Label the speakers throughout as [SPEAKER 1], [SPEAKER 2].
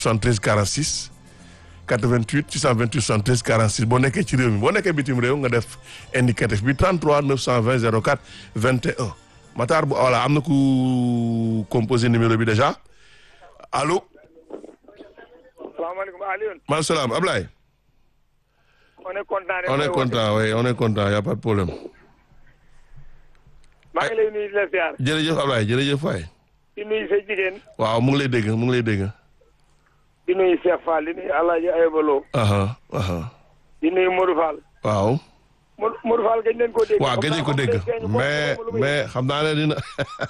[SPEAKER 1] 73 46 88 628 73 46 boo nekkee ci réew mi boo nekkee bitim réew nga def indicatif bi 33 920 04 21 Matar bu voilà am na ku composé numéro bi déjà allo.
[SPEAKER 2] salaamaaleykum Alioune.
[SPEAKER 1] maaleykum salaam Ablaye.
[SPEAKER 2] on est content.
[SPEAKER 1] on est content oui on est content y a pas de problème.
[SPEAKER 2] maa ngi lay nuyu di la ziar.
[SPEAKER 1] jërëjëf Ablaye jërëjëf waay.
[SPEAKER 2] di nuyu sa jigéen.
[SPEAKER 1] waaw mu ngi lay dégg mu ngi lay dégg.
[SPEAKER 2] di nuyu Cheikh Fall di nuyu El Hadj Aybaloo.
[SPEAKER 1] aha aha
[SPEAKER 2] di nuyu Modou Fall.
[SPEAKER 1] waaw.
[SPEAKER 2] Modou Modou Fall gëj nañ ko dégg.
[SPEAKER 1] waaw gëj nañ ko dégg mais mais xam naa ne dina.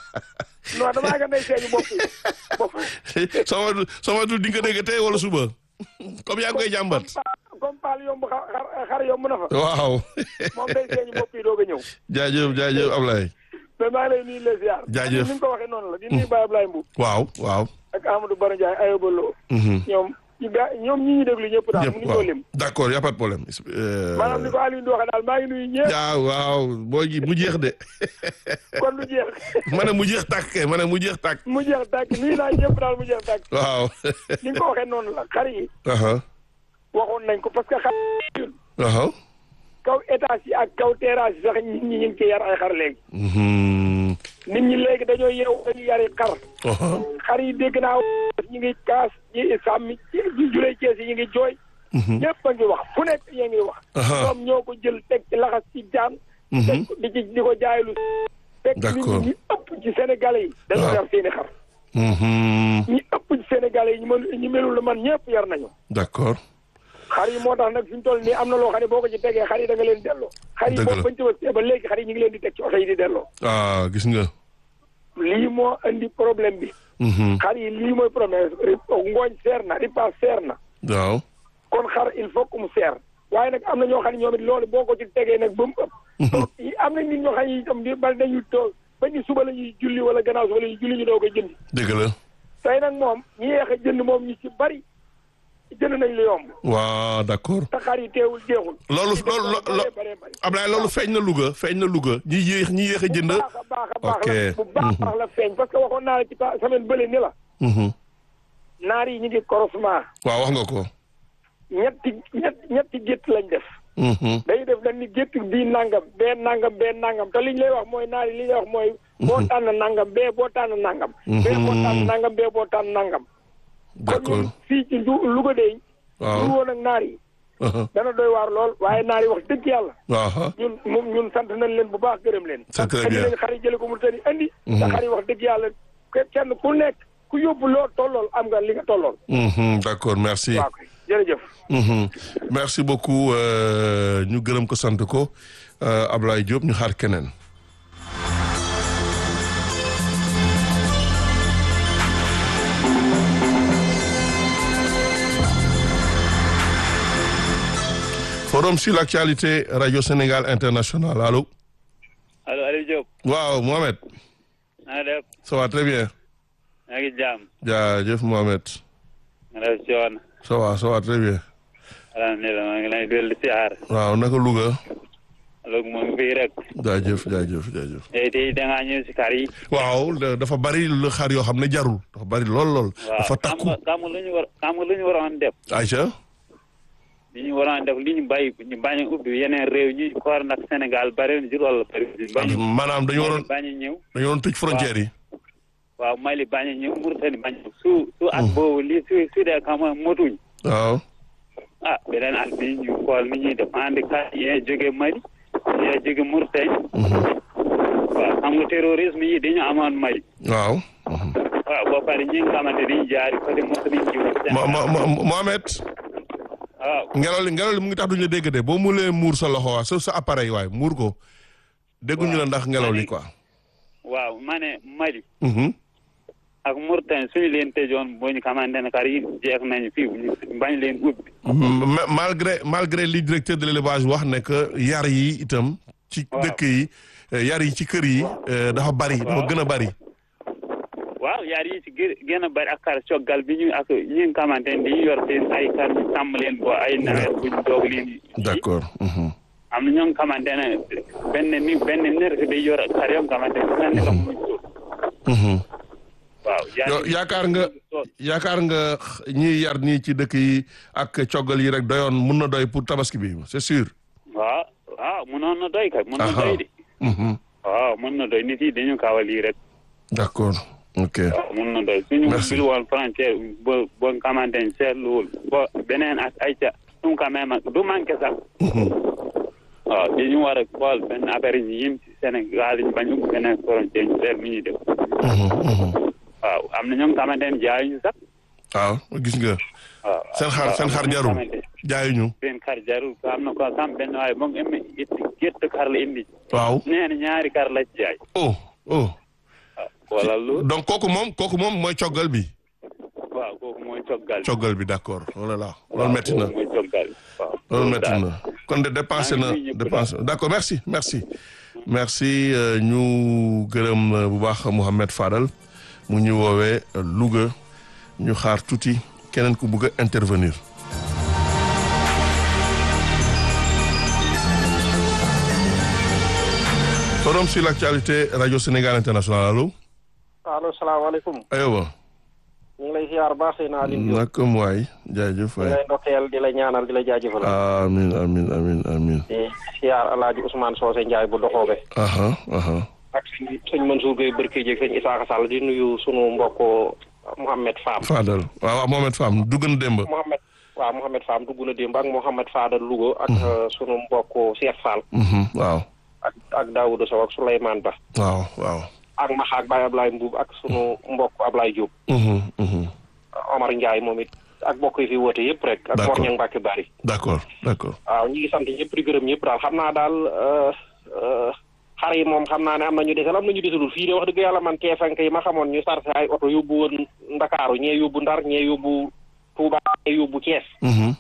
[SPEAKER 2] non damaa nga day seeni bopp bopp.
[SPEAKER 1] soo ma soo ma di nga dégg tey wala suba comme yaa ngi koy jàmbat.
[SPEAKER 2] comme Fall yomb xar xar yomb na fa.
[SPEAKER 1] waaw.
[SPEAKER 2] moom day seeni bopp yi doog a ñëw.
[SPEAKER 1] jaajëf jaajëf Ablaye.
[SPEAKER 2] mais maa ngi lay nuyu les ziar.
[SPEAKER 1] jaajëf
[SPEAKER 2] ni nga ko waxee noonu la di nuyu Baye Ablaye Mbow.
[SPEAKER 1] waaw waaw.
[SPEAKER 2] ak Amadou Baro Ndiaye Aybaloo. ñoom ñu ga ñoom ñi ñu déglu ñëpp daal.
[SPEAKER 1] ñëpp
[SPEAKER 2] mu ngi ko
[SPEAKER 1] waaw
[SPEAKER 2] lim.
[SPEAKER 1] d'accord y a pas de problème.
[SPEAKER 2] maanaam ni ko Alioune di waxee daal maa ngi nuyu ñëpp.
[SPEAKER 1] yaa waaw boo ji mu jeex de.
[SPEAKER 2] kon lu jeex.
[SPEAKER 1] ma ne mu jeex tàkk kay ma ne mu jeex tàkk.
[SPEAKER 2] mu jeex tàkk nuyu naa ñëpp daal mu jeex tàkk.
[SPEAKER 1] waaw.
[SPEAKER 2] ni nga ko waxee noonu la xar yi
[SPEAKER 1] aha
[SPEAKER 2] waxoon nañ ko parce que xar yi
[SPEAKER 1] aha
[SPEAKER 2] kaw étage yi ak kaw terrasse yi sax nit ñi ñu ngi ciy yar ay xar léegi.
[SPEAKER 1] Mhm.
[SPEAKER 2] nit ñi léegi dañoo yeewu dañuy yari xar.
[SPEAKER 1] aha
[SPEAKER 2] xar yi dégg naa ñu ngi kaas ñi sàmmi ñi julee Cees yi ñu ngi jooy.
[SPEAKER 1] Mhm.
[SPEAKER 2] ñëpp a ngi wax fu nekk yaa ngi wax.
[SPEAKER 1] Aha.
[SPEAKER 2] ñoom ñoo ko jël teg ci laxas ci jaan.
[SPEAKER 1] Mhm.
[SPEAKER 2] teg ko di ci di ko jaaylu. fekk nit
[SPEAKER 1] D'accord.
[SPEAKER 2] ñi ñi ëpp ci Sénégalais yi. dañoo
[SPEAKER 1] Ah.
[SPEAKER 2] yar seeni xar.
[SPEAKER 1] Mhm.
[SPEAKER 2] ñi ëpp ci Sénégalais yi ñu mel ñu melul la man ñëpp yar nañu.
[SPEAKER 1] d'accord
[SPEAKER 2] xar yi moo tax nag fi ñu toll nii am na loo xam ne boo ko ci tegee xar yi da nga leen delloo. xar yi
[SPEAKER 1] Dëgg la.
[SPEAKER 2] boobu bañ tëbastee ba léegi xar yi ñu ngi leen di teg ci oto yi di delloo.
[SPEAKER 1] ah gis nga.
[SPEAKER 2] lii moo indi problème bi.
[SPEAKER 1] Mhm.
[SPEAKER 2] xar yi lii mooy problème ngooñ seer na ripaas seer na.
[SPEAKER 1] waaw.
[SPEAKER 2] kon xar il faut que mu seer. waaye nag am na ñoo xam ne ñoom it loolu boo ko ci tegee nag ba mu ëpp. am na nit ñoo xam ne itam di bal dañuy toog ba ni suba la ñuy julli wala gannaaw suba la ñuy julli ñu doog a jënd.
[SPEAKER 1] dëgg la.
[SPEAKER 2] tey nag moom ñi yeex a jënd moom ñu ci bari jënd nañ lu yomb.
[SPEAKER 1] waaw d'accord.
[SPEAKER 2] te xar yi teewul jeexul.
[SPEAKER 1] loolu loolu lo lo
[SPEAKER 2] bare bare
[SPEAKER 1] Ablaye loolu feeñ na Louga feeñ na Louga ñi yéex ñi yéex a jënd.
[SPEAKER 2] bu baax a baax a baax
[SPEAKER 1] ok.
[SPEAKER 2] la bu baax a baax la feeñ parce que waxoon naa la ci pa- semaine bële ni la
[SPEAKER 1] Mhm.
[SPEAKER 2] naar yi ñu ngi croisement
[SPEAKER 1] waaw wax nga ko.
[SPEAKER 2] ñetti ñett ñetti gétt lañ def
[SPEAKER 1] Mhm.
[SPEAKER 2] day def dañ ni gétt bii nangam bee nangam bee nangam te liñ lay wax mooy naar yi li ñuy wax mooy boo tànn nangam bee boo tànn nangam bee boo tànn nangam bee boo tànn nangam kon
[SPEAKER 1] d'accord
[SPEAKER 2] ñun fii ci Lu- Louga de
[SPEAKER 1] waaw.
[SPEAKER 2] lu woon ak naar yi
[SPEAKER 1] aha
[SPEAKER 2] dana doy waar lool waaye naar yi wax dëgg yàlla
[SPEAKER 1] waaw.
[SPEAKER 2] ñun moom ñun sant nañ leen bu baax gërëm leen.
[SPEAKER 1] C'est très
[SPEAKER 2] andi
[SPEAKER 1] bien.
[SPEAKER 2] nañ xar yi jëlee ko mu tëri andi. te xar yi wax dëgg yàlla ke- kenn ku nekk ku yóbbu loo tollool am nga li nga tollool.
[SPEAKER 1] Mhm, d'accord merci.
[SPEAKER 2] waaw kay jërëjëf.
[SPEAKER 1] Mhm. merci beaucoup euh, ñu gërëm ko sant ko euh, Ablaye Diop ñu xaar keneen. forum sur l'actualité radio Sénégal international allo.
[SPEAKER 3] allo Aliou Diop
[SPEAKER 1] waaw Mohamed.
[SPEAKER 3] na nga def
[SPEAKER 1] ça va très bien.
[SPEAKER 3] maa ngi jaam
[SPEAKER 1] jaajëf Mohamed.
[SPEAKER 3] nga def si woon
[SPEAKER 1] ça va ça va très bien.
[SPEAKER 3] alhamdulilah maa ngi lay dellu si aar
[SPEAKER 1] waaw naka Louga.
[SPEAKER 3] alors moom fii rek
[SPEAKER 1] jaajëf jaajëf jaajëf.
[SPEAKER 3] tey tey da ngaa ñëw si kar yi
[SPEAKER 1] waaw da- dafa bari lu xar yoo xam ne jarul dafa bari lool lool.
[SPEAKER 3] waaw
[SPEAKER 1] dafa
[SPEAKER 3] xam
[SPEAKER 1] takku
[SPEAKER 3] nga xam nga lu ñu war xam nga lu ñu waroon def
[SPEAKER 1] Aïcha.
[SPEAKER 3] li ñu waroon def li ñu bàyyi ñu bañ a ubbi yeneen réew ñu xool nag Sénégal bari na jur wala bari bañ
[SPEAKER 1] maanaam dañu waroon
[SPEAKER 3] bañ a ñëw
[SPEAKER 1] dañu waroon tëj frontière yi.
[SPEAKER 3] waaw Mali bañ a ñëw Mauritanie bañ a su su at boobu lii su su dee xam nga motuñ
[SPEAKER 1] waaw.
[SPEAKER 3] ah beneen at bi ñu xool ni ñuy def andi kat yee jóge Mali yee jóge Mauritanie waaw xam nga terrorisme yi dañu amoon Mali
[SPEAKER 1] waaw.
[SPEAKER 3] waaw boo pare ñi nga xamante dañuy jaari côté Mauritanie jiw
[SPEAKER 1] mo mo mo Mohamed.
[SPEAKER 3] waaw
[SPEAKER 1] ngelaw li ngelaw li mu ngi tax duñu la dégg de boo mulee muur sa loxo waa sa sa appareil waay muur ko. dégguñu la ndax ngelaw li quoi.
[SPEAKER 3] waaw ma ne Mali
[SPEAKER 1] Mhm.
[SPEAKER 3] ak Mauritanie suñu leen tëjoon boo ñu xamante ne kar yi jeex nañu fii ñu bañ leen ubbi
[SPEAKER 1] Ma- malgré malgré li directeur de l'élevage wax ne que yar yi itam. ci
[SPEAKER 3] Waaw.
[SPEAKER 1] dëkk yi eh, yar yi ci kër yi eh, dafa bari dafa gën a bari.
[SPEAKER 3] waaw yaar yi ci gë- gën a bari ak kar coggal bi ñu ak ñi nga xamante ne dañuy yor seen ay kar ñu sàmm leen bo ay nawet buñ doog leen
[SPEAKER 1] d'accord. Mhm.
[SPEAKER 3] am na ñoo nga xamante ne benn ni benn nerf day yor kar yoo nga xamante ne dina nekk mu
[SPEAKER 1] Mhm.
[SPEAKER 3] waaw waaw
[SPEAKER 1] yow yaakaar nga yaakaar nga ñiy yar nii ci dëkk yi ak coggal yi rek doyoon mun na doy pour tabaski bi c'est sûr.
[SPEAKER 3] waaw waaw mënoon na doy kay mën na
[SPEAKER 1] Aha.
[SPEAKER 3] doy de
[SPEAKER 1] Mhm.
[SPEAKER 3] waaw mën na doy nit yi dañu kaawal lii rek
[SPEAKER 1] d'accord ok
[SPEAKER 3] waaw mën na doy suñu
[SPEAKER 1] Merci.
[SPEAKER 3] bil woon frontière ba ba nga xamante ne seetluwul ba beneen ak ay ca ɗum quand même du manqué sax
[SPEAKER 1] Mhm.
[SPEAKER 3] waaw dañu war a xool benn affaire yi yim ci Sénégal yi bañ ubbi beneen frontière ñu seet mi ñuy def
[SPEAKER 1] Mhm, mhm.
[SPEAKER 3] waaw am na ñoo nga xamante ne jaayuñu sax
[SPEAKER 1] waaw gis nga
[SPEAKER 3] waaw
[SPEAKER 1] seen xar
[SPEAKER 3] waaw,
[SPEAKER 1] seen
[SPEAKER 3] am na
[SPEAKER 1] xar
[SPEAKER 3] ñoo
[SPEAKER 1] jarul
[SPEAKER 3] xamante ne
[SPEAKER 1] jaayuñu
[SPEAKER 3] seen xar jarul am na ko sam benn waaye moom emme itti gétt xar la indi
[SPEAKER 1] waaw
[SPEAKER 3] nee na ñaari xar la ci jaay
[SPEAKER 1] oh oh
[SPEAKER 3] waaw wala lu
[SPEAKER 1] donc kooku moom kooku moom mooy coggal bi
[SPEAKER 3] waaw kooku mooy coggal
[SPEAKER 1] coggal bi d'accord loolu la loolu metti na
[SPEAKER 3] kooku mooy coggal waaw
[SPEAKER 1] loolu metti
[SPEAKER 3] daal.
[SPEAKER 1] na kon de dépensé na
[SPEAKER 3] maa ngi nuyu ñëpp
[SPEAKER 1] dépensé d'accord merci merci merci euh, ñu gërëm euh, bu baax Mouhamed Fadal mu ñu woowee euh, Louga ñu xaar tuuti keneen ku bëgg a intervenir forum sur l'actualité radio Sénégal international allo
[SPEAKER 4] allo salaamaaleykum
[SPEAKER 1] ayoba
[SPEAKER 4] ñu ngi lay ziar baax sëy naa Alioune Diop
[SPEAKER 1] naka mu waay jaajëf
[SPEAKER 4] ñu
[SPEAKER 1] waay
[SPEAKER 4] lay ndokkeel di la ñaanal di la jaajëfal
[SPEAKER 1] amin amin amin amin
[SPEAKER 4] di ziar alaaji Ousmane Socé Ndiaye bu doxoobe
[SPEAKER 1] aha aha
[SPEAKER 4] ak sëñ sëñ Mansour Gueye Barke Dieg sëñ Isaaxa Sall di nuyu sunu mbokk Mouhamed Fam
[SPEAKER 1] Fadal waaw waaw Mohamed Fam dugg na démb
[SPEAKER 4] Mouhamed waaw Mouhamed Fam dugg na démb ak Mouhamed Fadal Louga ak sunu mbokk Cheikh Fall
[SPEAKER 1] Mhm, waaw
[SPEAKER 4] ak ak Daouda Sow ak Souleymane Ba
[SPEAKER 1] waaw waaw
[SPEAKER 4] ak Maxa ak Baye Ablaye Mbuub ak sunu mbokk Ablaye Diop
[SPEAKER 1] Mhm, mhm.
[SPEAKER 4] Omar Ndiaye moom it ak mbokk yi fi woote yëpp rek ak
[SPEAKER 1] D'accord.
[SPEAKER 4] Mor Ñang Mbàkke Bari
[SPEAKER 1] d'accord d'accord
[SPEAKER 4] waaw ñi ngi sant ñëpp di gërëm ñëpp daal xam naa daal euh, euh, xar yi moom xam naa ne am na ñu desal am na ñu desalul fii de wax dëgg yàlla man teefank yi ma xamoon ñu sarse ay oto yóbbu woon Ndakaaru ñee yóbbu Ndar ñee yóbbu Touba ñee yóbbu Thiès
[SPEAKER 1] Mhm.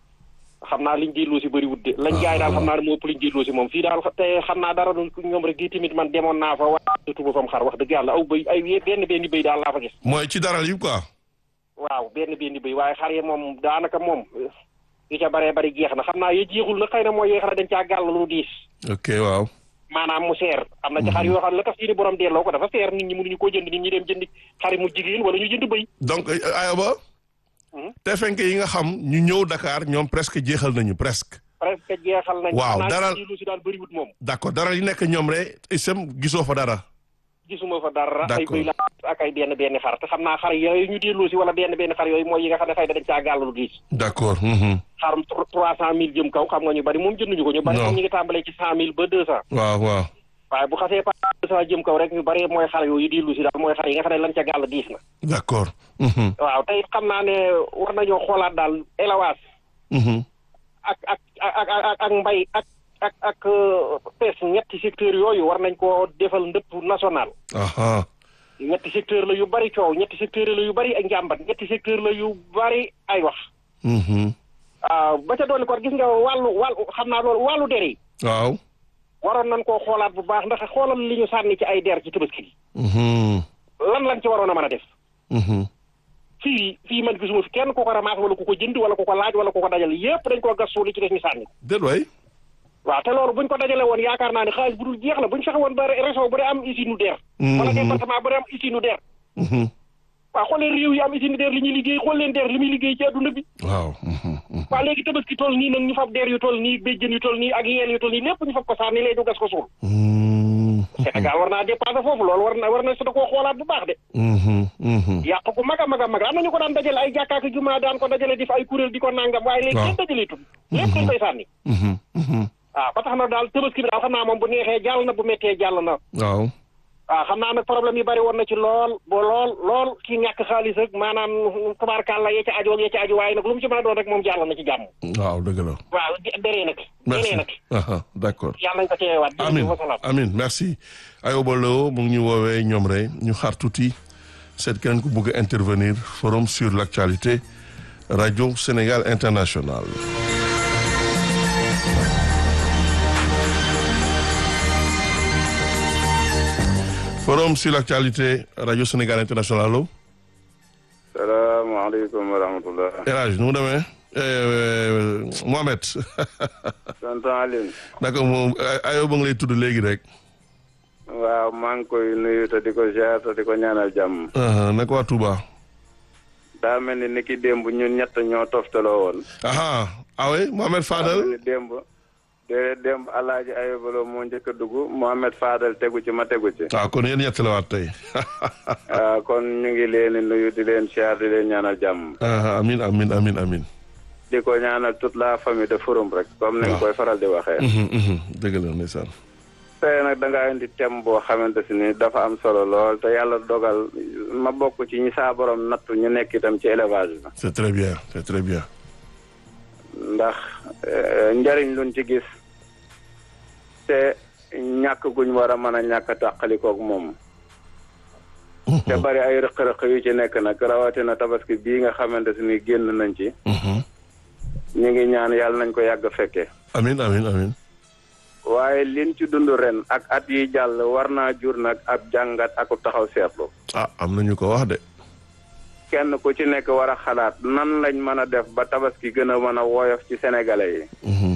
[SPEAKER 4] xam naa liñ jëlloo si bëriwut de lañ jaay daal xam naa ne moo ëpp liñ jëlloo si moom fii daal te xam naa dara du ñoom rek gi tamit man demoon naa fa waa tuba fam xar wax dëgg yàlla aw bëy ay benn benn bëy daal laa fa gis
[SPEAKER 1] mooy ci daral yi quoi
[SPEAKER 4] waaw benn benn bëy waaye xar yi moom daanaka moom yu ca baree bari jeex na xam naa ye jeexul na xëy na mooy yee xar dañ caa gàll lu diis
[SPEAKER 1] ok waaw
[SPEAKER 4] maanaam mu seer am na ci xar yoo xam ne la tax seeni borom delloo ko dafa seer nit ñi mënuñu koo jënd nit ñi dem jënd xari mu jigéen wala ñu jënd bëy
[SPEAKER 1] donc euh, ayoba
[SPEAKER 4] Mhm.
[SPEAKER 1] te fenk yi nga xam ñu ñëw Dakar ñoom presque jeexal nañu presque
[SPEAKER 4] presque jeexal nañ
[SPEAKER 1] Waaw,
[SPEAKER 4] xanaa
[SPEAKER 1] dara-
[SPEAKER 4] ci lu si daal bëriwut moom
[SPEAKER 1] d'accord daral yi nekk ñoom rek isam gisoo fa dara
[SPEAKER 4] gisuma fa dara ay
[SPEAKER 1] D'accord.
[SPEAKER 4] bëy la ak ay benn benn xar te xam naa xar yooyu ñu delloo si wala benn benn xar yooyu mooy yi nga xam ne xëy na dañ caa gàll lu diis
[SPEAKER 1] d'accord mhm.
[SPEAKER 4] xarum trois cent mille jëm kaw xam nga ñu bari moom jënduñu ko ñu bari
[SPEAKER 1] Non.
[SPEAKER 4] moom ñu ngi tàmbalee ci cent mille ba deux cent
[SPEAKER 1] waaw waaw
[SPEAKER 4] waaye bu xasee pas deux cent jëm kaw rek ñu bari mooy xar yooyu dellu si daal mooy xar yi nga xam ne lañ ca gàll diis na
[SPEAKER 1] d'accord Mhm,
[SPEAKER 4] waaw te it xam naa ne war nañoo xoolaat daal élevage
[SPEAKER 1] mhm.
[SPEAKER 4] ak ak ak ak ak mbay ak ak ak pes ñetti secteur yooyu war nañ koo defal ndëpp national
[SPEAKER 1] aha
[SPEAKER 4] ñetti secteur la yu bari coow ñetti secteur la yu bari ay njàmbat ñetti secteur la yu bari ay wax
[SPEAKER 1] Mhm.
[SPEAKER 4] waaw ba ca dolli ko gis nga wàllu wàllu xam naa loolu wàllu der yi
[SPEAKER 1] waaw
[SPEAKER 4] waroon nañ koo xoolaat bu baax ndax xoolal li ñu sànni ci ay der ci tabaski gi
[SPEAKER 1] Mhm,
[SPEAKER 4] lan lañ ci waroon a mën a def
[SPEAKER 1] mhm.
[SPEAKER 4] fii fii man gisuma fi kenn ku ko ramaas wala ku ko jënd wala ku ko laaj wala ku ko dajal yépp dañ koo gas suul li ci def ñu sànni ko
[SPEAKER 1] déet waay
[SPEAKER 4] waaw te loolu buñ ko dajale woon yaakaar naa ne xaalis bu dul jeex la buñ fexe woon ba région bu dee am usine nu der wala
[SPEAKER 1] Mhm.
[SPEAKER 4] département bu dee am usine nu der
[SPEAKER 1] Mhm.
[SPEAKER 4] waaw xool leen réew yi am usine nu der li ñuy liggéey xool leen der li muy liggéey ci adduna bi
[SPEAKER 1] waaw mhm, mhm.
[SPEAKER 4] waaw léegi tabaski toll nii nag ñu fab der yu toll nii béjjën yu toll nii ak yeel yu toll nii lépp ñu fab ko sànni lay du gas ko suul
[SPEAKER 1] Mhm,
[SPEAKER 4] Sénégal war naa dépassé foofu loolu war na war na su da koo xoolaat bu baax de
[SPEAKER 1] mhm, mhm.
[SPEAKER 4] yàq ko mag a mag a mag am na ñu ko daan dajale ay jàkkaaki jumaa daan ko dajale di fa ay kuréel di ko nangam waaye léegi
[SPEAKER 1] Waaw.
[SPEAKER 4] kenn dajale tul lépp dañ koy sànni
[SPEAKER 1] Mhm, mhm.
[SPEAKER 4] waaw ba tax na daal tabaski bi daal xam naa moom bu neexee jàll na bu méttee jàll na
[SPEAKER 1] waaw
[SPEAKER 4] waaw xam naa nag problème yi bari woon na ci lool ba lool lool ci ñàkk xaalis ak maanaam tabaarkàlla yee ca aju ak yee ca aju waaye nag lu mu ci mën a doon rek moom jàll na ci jàmm
[SPEAKER 1] waaw dëgg la
[SPEAKER 4] waaw deree nag
[SPEAKER 1] merci
[SPEAKER 4] deree nag
[SPEAKER 1] aha d'accord
[SPEAKER 4] yàlla nañ ko teewaat
[SPEAKER 1] amin
[SPEAKER 4] wasalaam
[SPEAKER 1] amin merci Ayoba Lo mu ngi ñu woowee ñoom rek ñu xaar tuuti seet keneen ku bëgg a intervenir forum sur l'actualité radio Sénégal international forum sur l'actualité radio Sénégal international allo
[SPEAKER 5] salaamaaleykum wa rahmatulah.
[SPEAKER 1] El Hadj nu mu demee Eh, Mohamed
[SPEAKER 5] tonton Alioune.
[SPEAKER 1] naka moom Ayoba nga lay tudd léegi rek
[SPEAKER 5] waaw maa ngi koy nuyu te di ko ziar te di ko ñaanal jàmm.
[SPEAKER 1] aha naka waa Touba.
[SPEAKER 5] daa mel ni ni ki démb ñun ñett ñoo toftaloo woon.
[SPEAKER 1] aha awe Mohamed
[SPEAKER 5] daa mel
[SPEAKER 1] Fadal.
[SPEAKER 5] ni démb. de démb alaaji ayobalo moo njëkk a dugg Mohamed Fadal tegu ci ma tegu ci.
[SPEAKER 1] waaw kon yéen ñett la waat tey.
[SPEAKER 5] ah kon ñu ngi leen di nuyu di leen ziar di leen ñaanal jàmm.
[SPEAKER 1] aha amin amin amin amin.
[SPEAKER 5] di ko ñaanal toute la famille de Forum rek. comme ni nga
[SPEAKER 1] waaw.
[SPEAKER 5] koy faral di waxee.
[SPEAKER 1] Mhm, mhm. dëgg la ndeysaan.
[SPEAKER 5] tey nag da ngaa indi thème boo xamante si ni dafa am solo lool te yàlla dogal ma bokk ci ñi saa borom nattu ñu nekk itam ci élevage bi.
[SPEAKER 1] c'est très bien c'est très bien.
[SPEAKER 5] ndax eh, njariñ luñ ci gis te ñàkk guñ war a mën a ñàkk a tàqalikoog moom te bari ay rëq-rëq yu ci nekk nag rawatina tabaski bii nga xamante si ni génn nañ ci
[SPEAKER 1] Mhm.
[SPEAKER 5] ñu ngi ñaan yàlla nañ ko yàgg fekke
[SPEAKER 1] amin amin amin.
[SPEAKER 5] waaye liñ ci dund ren ak at yi jàll war naa jur nag ab jàngat ak taxaw seetlu
[SPEAKER 1] ah am na ñu ko wax de.
[SPEAKER 5] kenn ku ci nekk war a xalaat nan lañ mën a def ba tabaski gën a mën a woyof ci sénégalais yi
[SPEAKER 1] Mhm.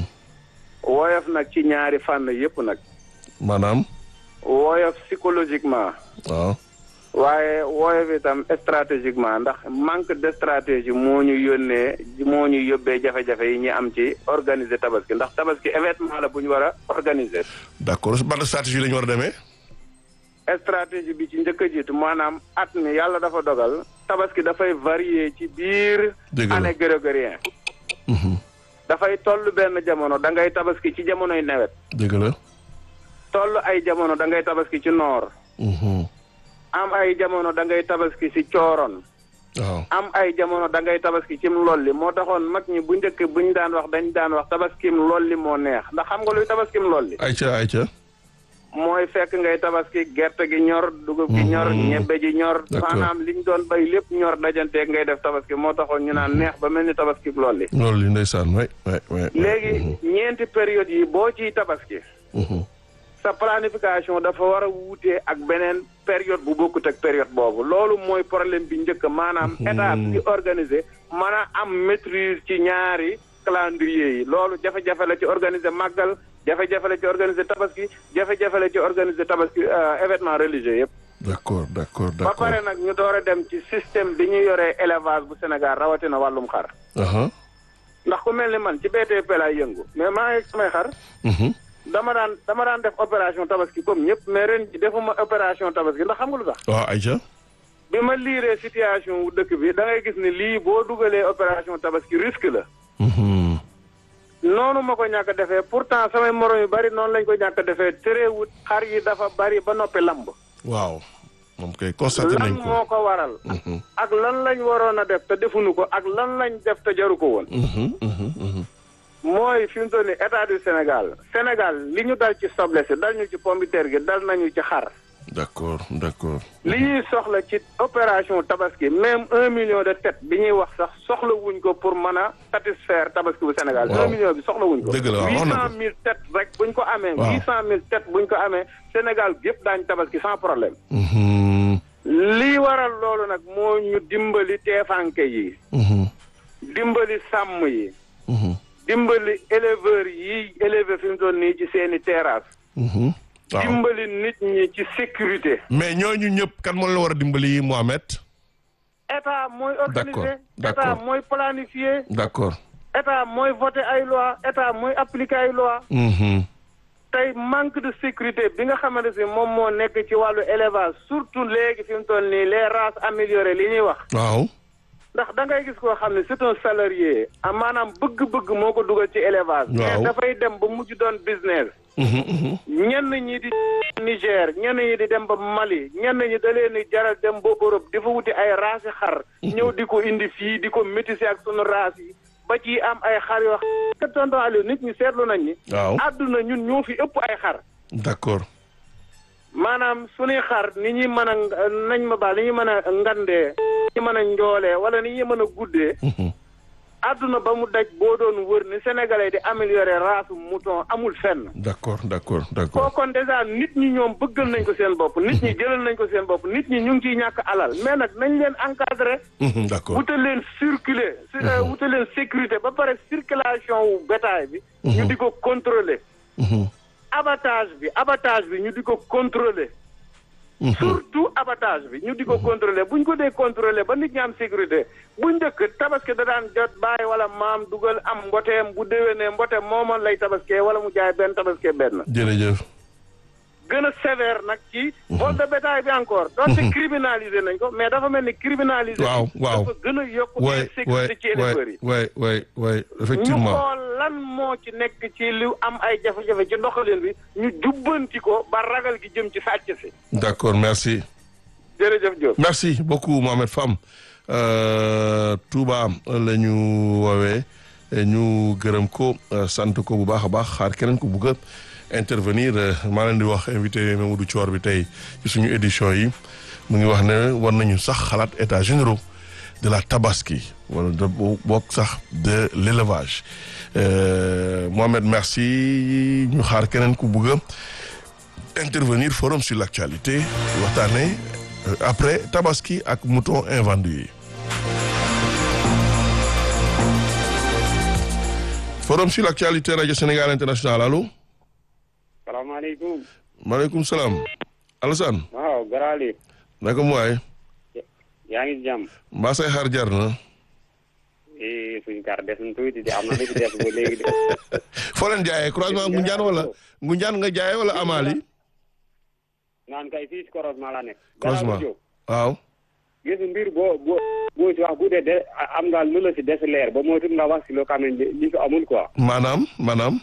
[SPEAKER 5] woyof nag ci ñaari fànn yépp nag
[SPEAKER 1] maanaam.
[SPEAKER 5] woyof psychologiquement
[SPEAKER 1] waaw.
[SPEAKER 5] waaye woyof itam stratégiquement ndax manque de stratégie moo ñu yónnee moo ñu yóbbee jafe-jafe yi ñu am ci organiser tabaski ndax tabaski événement la bu ñu war a organiser
[SPEAKER 1] d'accord ban stratégie la ñu war a demee.
[SPEAKER 5] stratégie bi ci njëkk a jiitu maanaam at mi yàlla dafa dogal tabaski dafay varier ci biir
[SPEAKER 1] Dëgg la.
[SPEAKER 5] année grégorien
[SPEAKER 1] Mhm.
[SPEAKER 5] dafay toll benn jamono da ngay tabaski ci jamonoy nawet
[SPEAKER 1] dëgg la.
[SPEAKER 5] toll ay jamono da ngay tabaski ci noor
[SPEAKER 1] Mhm.
[SPEAKER 5] am ay jamono da ngay tabaski ci cooroon
[SPEAKER 1] waaw.
[SPEAKER 5] am ay jamono da ngay tabaski cim lolli moo taxoon mag ñi bu njëkk buñ daan wax dañ daan wax tabaskim lolli moo neex ndax xam nga luy tabaskim lolli
[SPEAKER 1] ayca ayca.
[SPEAKER 5] mooy fekk ngay tabaski gerte gi ñor dugub gi ñor
[SPEAKER 1] Mhm.
[SPEAKER 5] ñebbe ji ñor
[SPEAKER 1] D'accord.
[SPEAKER 5] maanaam liñ doon bay lépp ñor dajanteeg ngay def tabaski moo taxoon ñu naan neex ba mel ni tabaski lolli
[SPEAKER 1] loolu li ndeysaan waay waay waay.
[SPEAKER 5] léegi ñeenti période yi boo ciy tabaski
[SPEAKER 1] Mhm.
[SPEAKER 5] sa planification dafa war a wuutee ak beneen période bu bokkut ak période boobu loolu mooy problème bi njëkk maanaam état bi organisé mën a am maîtrise ci ñaari calendrier yi loolu jafe-jafe la ci organiser màggal jafe-jafe la ci organiser tabaski jafe-jafe la ci organiser tabaski euh, événement religieux yëpp
[SPEAKER 1] d'accord d'accord
[SPEAKER 5] ba
[SPEAKER 1] d'accord.
[SPEAKER 5] pare nag ñu door a dem ci système bi ñu yoree élevage bu Sénégal rawatina wàllum xar
[SPEAKER 1] aha.
[SPEAKER 5] ndax ku mel ni man ci BTP laay yëngu mais maa ngi samay xar
[SPEAKER 1] Mhm.
[SPEAKER 5] dama daan dama daan def opération tabaski comme ñëpp mais ren ji defuma opération tabaski ndax xam nga lu tax
[SPEAKER 1] waaw ayca.
[SPEAKER 5] bi ma liiree situation wu dëkk bi da ngay gis ni lii boo dugalee opération tabaski risque la
[SPEAKER 1] Mhm.
[SPEAKER 5] noonu ma ko ñàkk a defee pourtant samay morom yu bari noonu lañ ko ñàkk a defee terewut xar yi dafa bari ba noppi lamb
[SPEAKER 1] waaw. moom kay constaté
[SPEAKER 5] lan
[SPEAKER 1] nañ ko.
[SPEAKER 5] moo ko waral
[SPEAKER 1] Mhm.
[SPEAKER 5] ak lan lañ waroon a def te defuñu ko ak lan lañ def te jaru ko woon
[SPEAKER 1] Mhm. Mhm. Mhm.
[SPEAKER 5] mooy fi mu toll nii état du Sénégal Sénégal li ñu dal ci soble si dal ñu ci pomme de terre gi dal nañu ci xar
[SPEAKER 1] d'accord d'accord.
[SPEAKER 5] li ñuy soxla ci opération tabaski même un million de têtes bi ñuy wax sax soxla wuñ ko pour mën a satisfaire tabaski bu Sénégal
[SPEAKER 1] Waaw.
[SPEAKER 5] un million bi soxla wuñ ko
[SPEAKER 1] Dëgg la waaw,
[SPEAKER 5] huit
[SPEAKER 1] wax na ko.
[SPEAKER 5] cent mille têtes rek buñ ko amee
[SPEAKER 1] Waaw.
[SPEAKER 5] huit cent mille têtes buñ ko amee Sénégal gépp daañ tabaski sans problème
[SPEAKER 1] Mhm.
[SPEAKER 5] lii waral loolu nag moo ñu dimbali teefanke yi
[SPEAKER 1] Mhm.
[SPEAKER 5] dimbali sàmm yi
[SPEAKER 1] Mhm.
[SPEAKER 5] dimbali éleveurs yi élevé fi mu toll nii ci seeni terrasse
[SPEAKER 1] Mhm. waaw.
[SPEAKER 5] dimbali nit ñi ci sécurité
[SPEAKER 1] mais ñooñu ñëpp kan moo la war a dimbali Mohamed.
[SPEAKER 5] état mooy
[SPEAKER 1] D'accord,
[SPEAKER 5] organiser
[SPEAKER 1] d'accord.
[SPEAKER 5] état mooy planifier
[SPEAKER 1] d'accord.
[SPEAKER 5] état mooy voter ay loi état mooy appliquer ay loi
[SPEAKER 1] Mhm.
[SPEAKER 5] tey manque de sécurité bi nga xamante si moom moo nekk ci wàllu élevage surtout léegi fi mu toll nii les races améliorées li ñuy wax
[SPEAKER 1] waaw.
[SPEAKER 5] ndax da ngay gis koo xam ne c'est un salarié ah maanaam bëgg-bëgg moo ko dugal ci élevage
[SPEAKER 1] Waaw.
[SPEAKER 5] mais dafay dem ba mujj doon business
[SPEAKER 1] Mhm. Mhm.
[SPEAKER 5] ñenn ñi di Niger ñenn ñi di dem ba Mali ñenn ñi da leen di jaral dem ba Europe di fa wuti ay raasi xar ñëw di ko indi fii di ko métisser ak sunu raas yi ba ci am ay xar yoo xam tonton Aliou nit ñi seetlu nañ ni
[SPEAKER 1] waaw.
[SPEAKER 5] àdduna ñun ñoo fi ëpp ay xar
[SPEAKER 1] d'accord.
[SPEAKER 5] maanaam suñuy xar ni ñuy mën a nañ ma baal ni ñuy mën a ngandee ni ñuy mën a njoolee wala ni ñuy mën a guddee
[SPEAKER 1] Mhm.
[SPEAKER 5] àdduna ba mu daj boo doon wër ni sénégalais di améliorer race mouton amul fenn
[SPEAKER 1] d'accord d'accord d'accord.
[SPEAKER 5] kookoon déjà nit ñi ñoom bëggal nañ ko seen bopp nit ñi jëlal nañ ko seen bopp nit ñi ñu ngi ciy ñàkk alal mais nag nañ leen encadrer
[SPEAKER 1] Mhm. d'accord.
[SPEAKER 5] wutal leen circuler su- euh, wutal leen sécurité ba pare circulation wu bétail bi ñu di ko contrôler
[SPEAKER 1] Mhm.
[SPEAKER 5] abattage bi abattage bi ñu di ko contrôler surtout abattage bi ñu di ko contrôler bu ñu ko dee contrôler ba nit ñi am sécurité bu njëkk tabaski da daan jot bàyyi wala maam dugal am mboteem bu déwénee mboteem moomoon lay tabaskee wala mu jaay benn tabaskee benn
[SPEAKER 1] jërëjëf
[SPEAKER 5] gën a sévère nag ci vol de bétail bi encore donte criminalisé nañ ko mais dafa mel ni criminalisé
[SPEAKER 1] waaw waaw
[SPEAKER 5] dafa gën a yokk
[SPEAKER 1] waay waay
[SPEAKER 5] sécurité ci éleveurs yi
[SPEAKER 1] waay waay waay
[SPEAKER 5] ñu
[SPEAKER 1] effectivement
[SPEAKER 5] xool lan moo ci nekk ci lu am ay jafe-jafe ci doxalin bi ñu jubbanti ko ba ragal gi jëm ci sàcc si
[SPEAKER 1] d'accord merci
[SPEAKER 5] jërëjëf Diop
[SPEAKER 1] merci beaucoup Mohamed Fam Euh, Touba la ñu woowee ñu gërëm ko euh, sant ko bu baax a baax xaar keneen ko bugg a intervenir euh, maa leen di wax invité Mamadou Thior bi tey ci suñu édition yi mu ngi wax ne war nañu sax xalaat états généraux de la tabaski wala de bokk sax de l'élevage Mohamed merci ñu xaar keneen ku bugg a intervenir forum sur l'actualité waxtaane après tabaski ak mouton invendu yi forum sur l'actualité radio Sénégal international allo
[SPEAKER 3] salaamaaleykum
[SPEAKER 1] maaleykum salaam Alassane
[SPEAKER 3] waaw garaali
[SPEAKER 1] naka mu waay
[SPEAKER 3] yaa ngi jàmm
[SPEAKER 1] mbaa say xar jar na
[SPEAKER 3] eh suñ kar des na tuuti de am na li ci des ba léegi de
[SPEAKER 1] foo leen jaayee croisement Ngunjaan wala Ngunjaan nga jaayee wala Amali
[SPEAKER 3] naan kay fii si croisement la nekk
[SPEAKER 1] croisement
[SPEAKER 3] Jóob
[SPEAKER 1] waaw
[SPEAKER 3] gis mbir boo boo boo ci wax bu dee de am nga lu la si des leer ba moo tut nga wax si loo xam ne li fi amul quoi
[SPEAKER 1] maanaam maanaam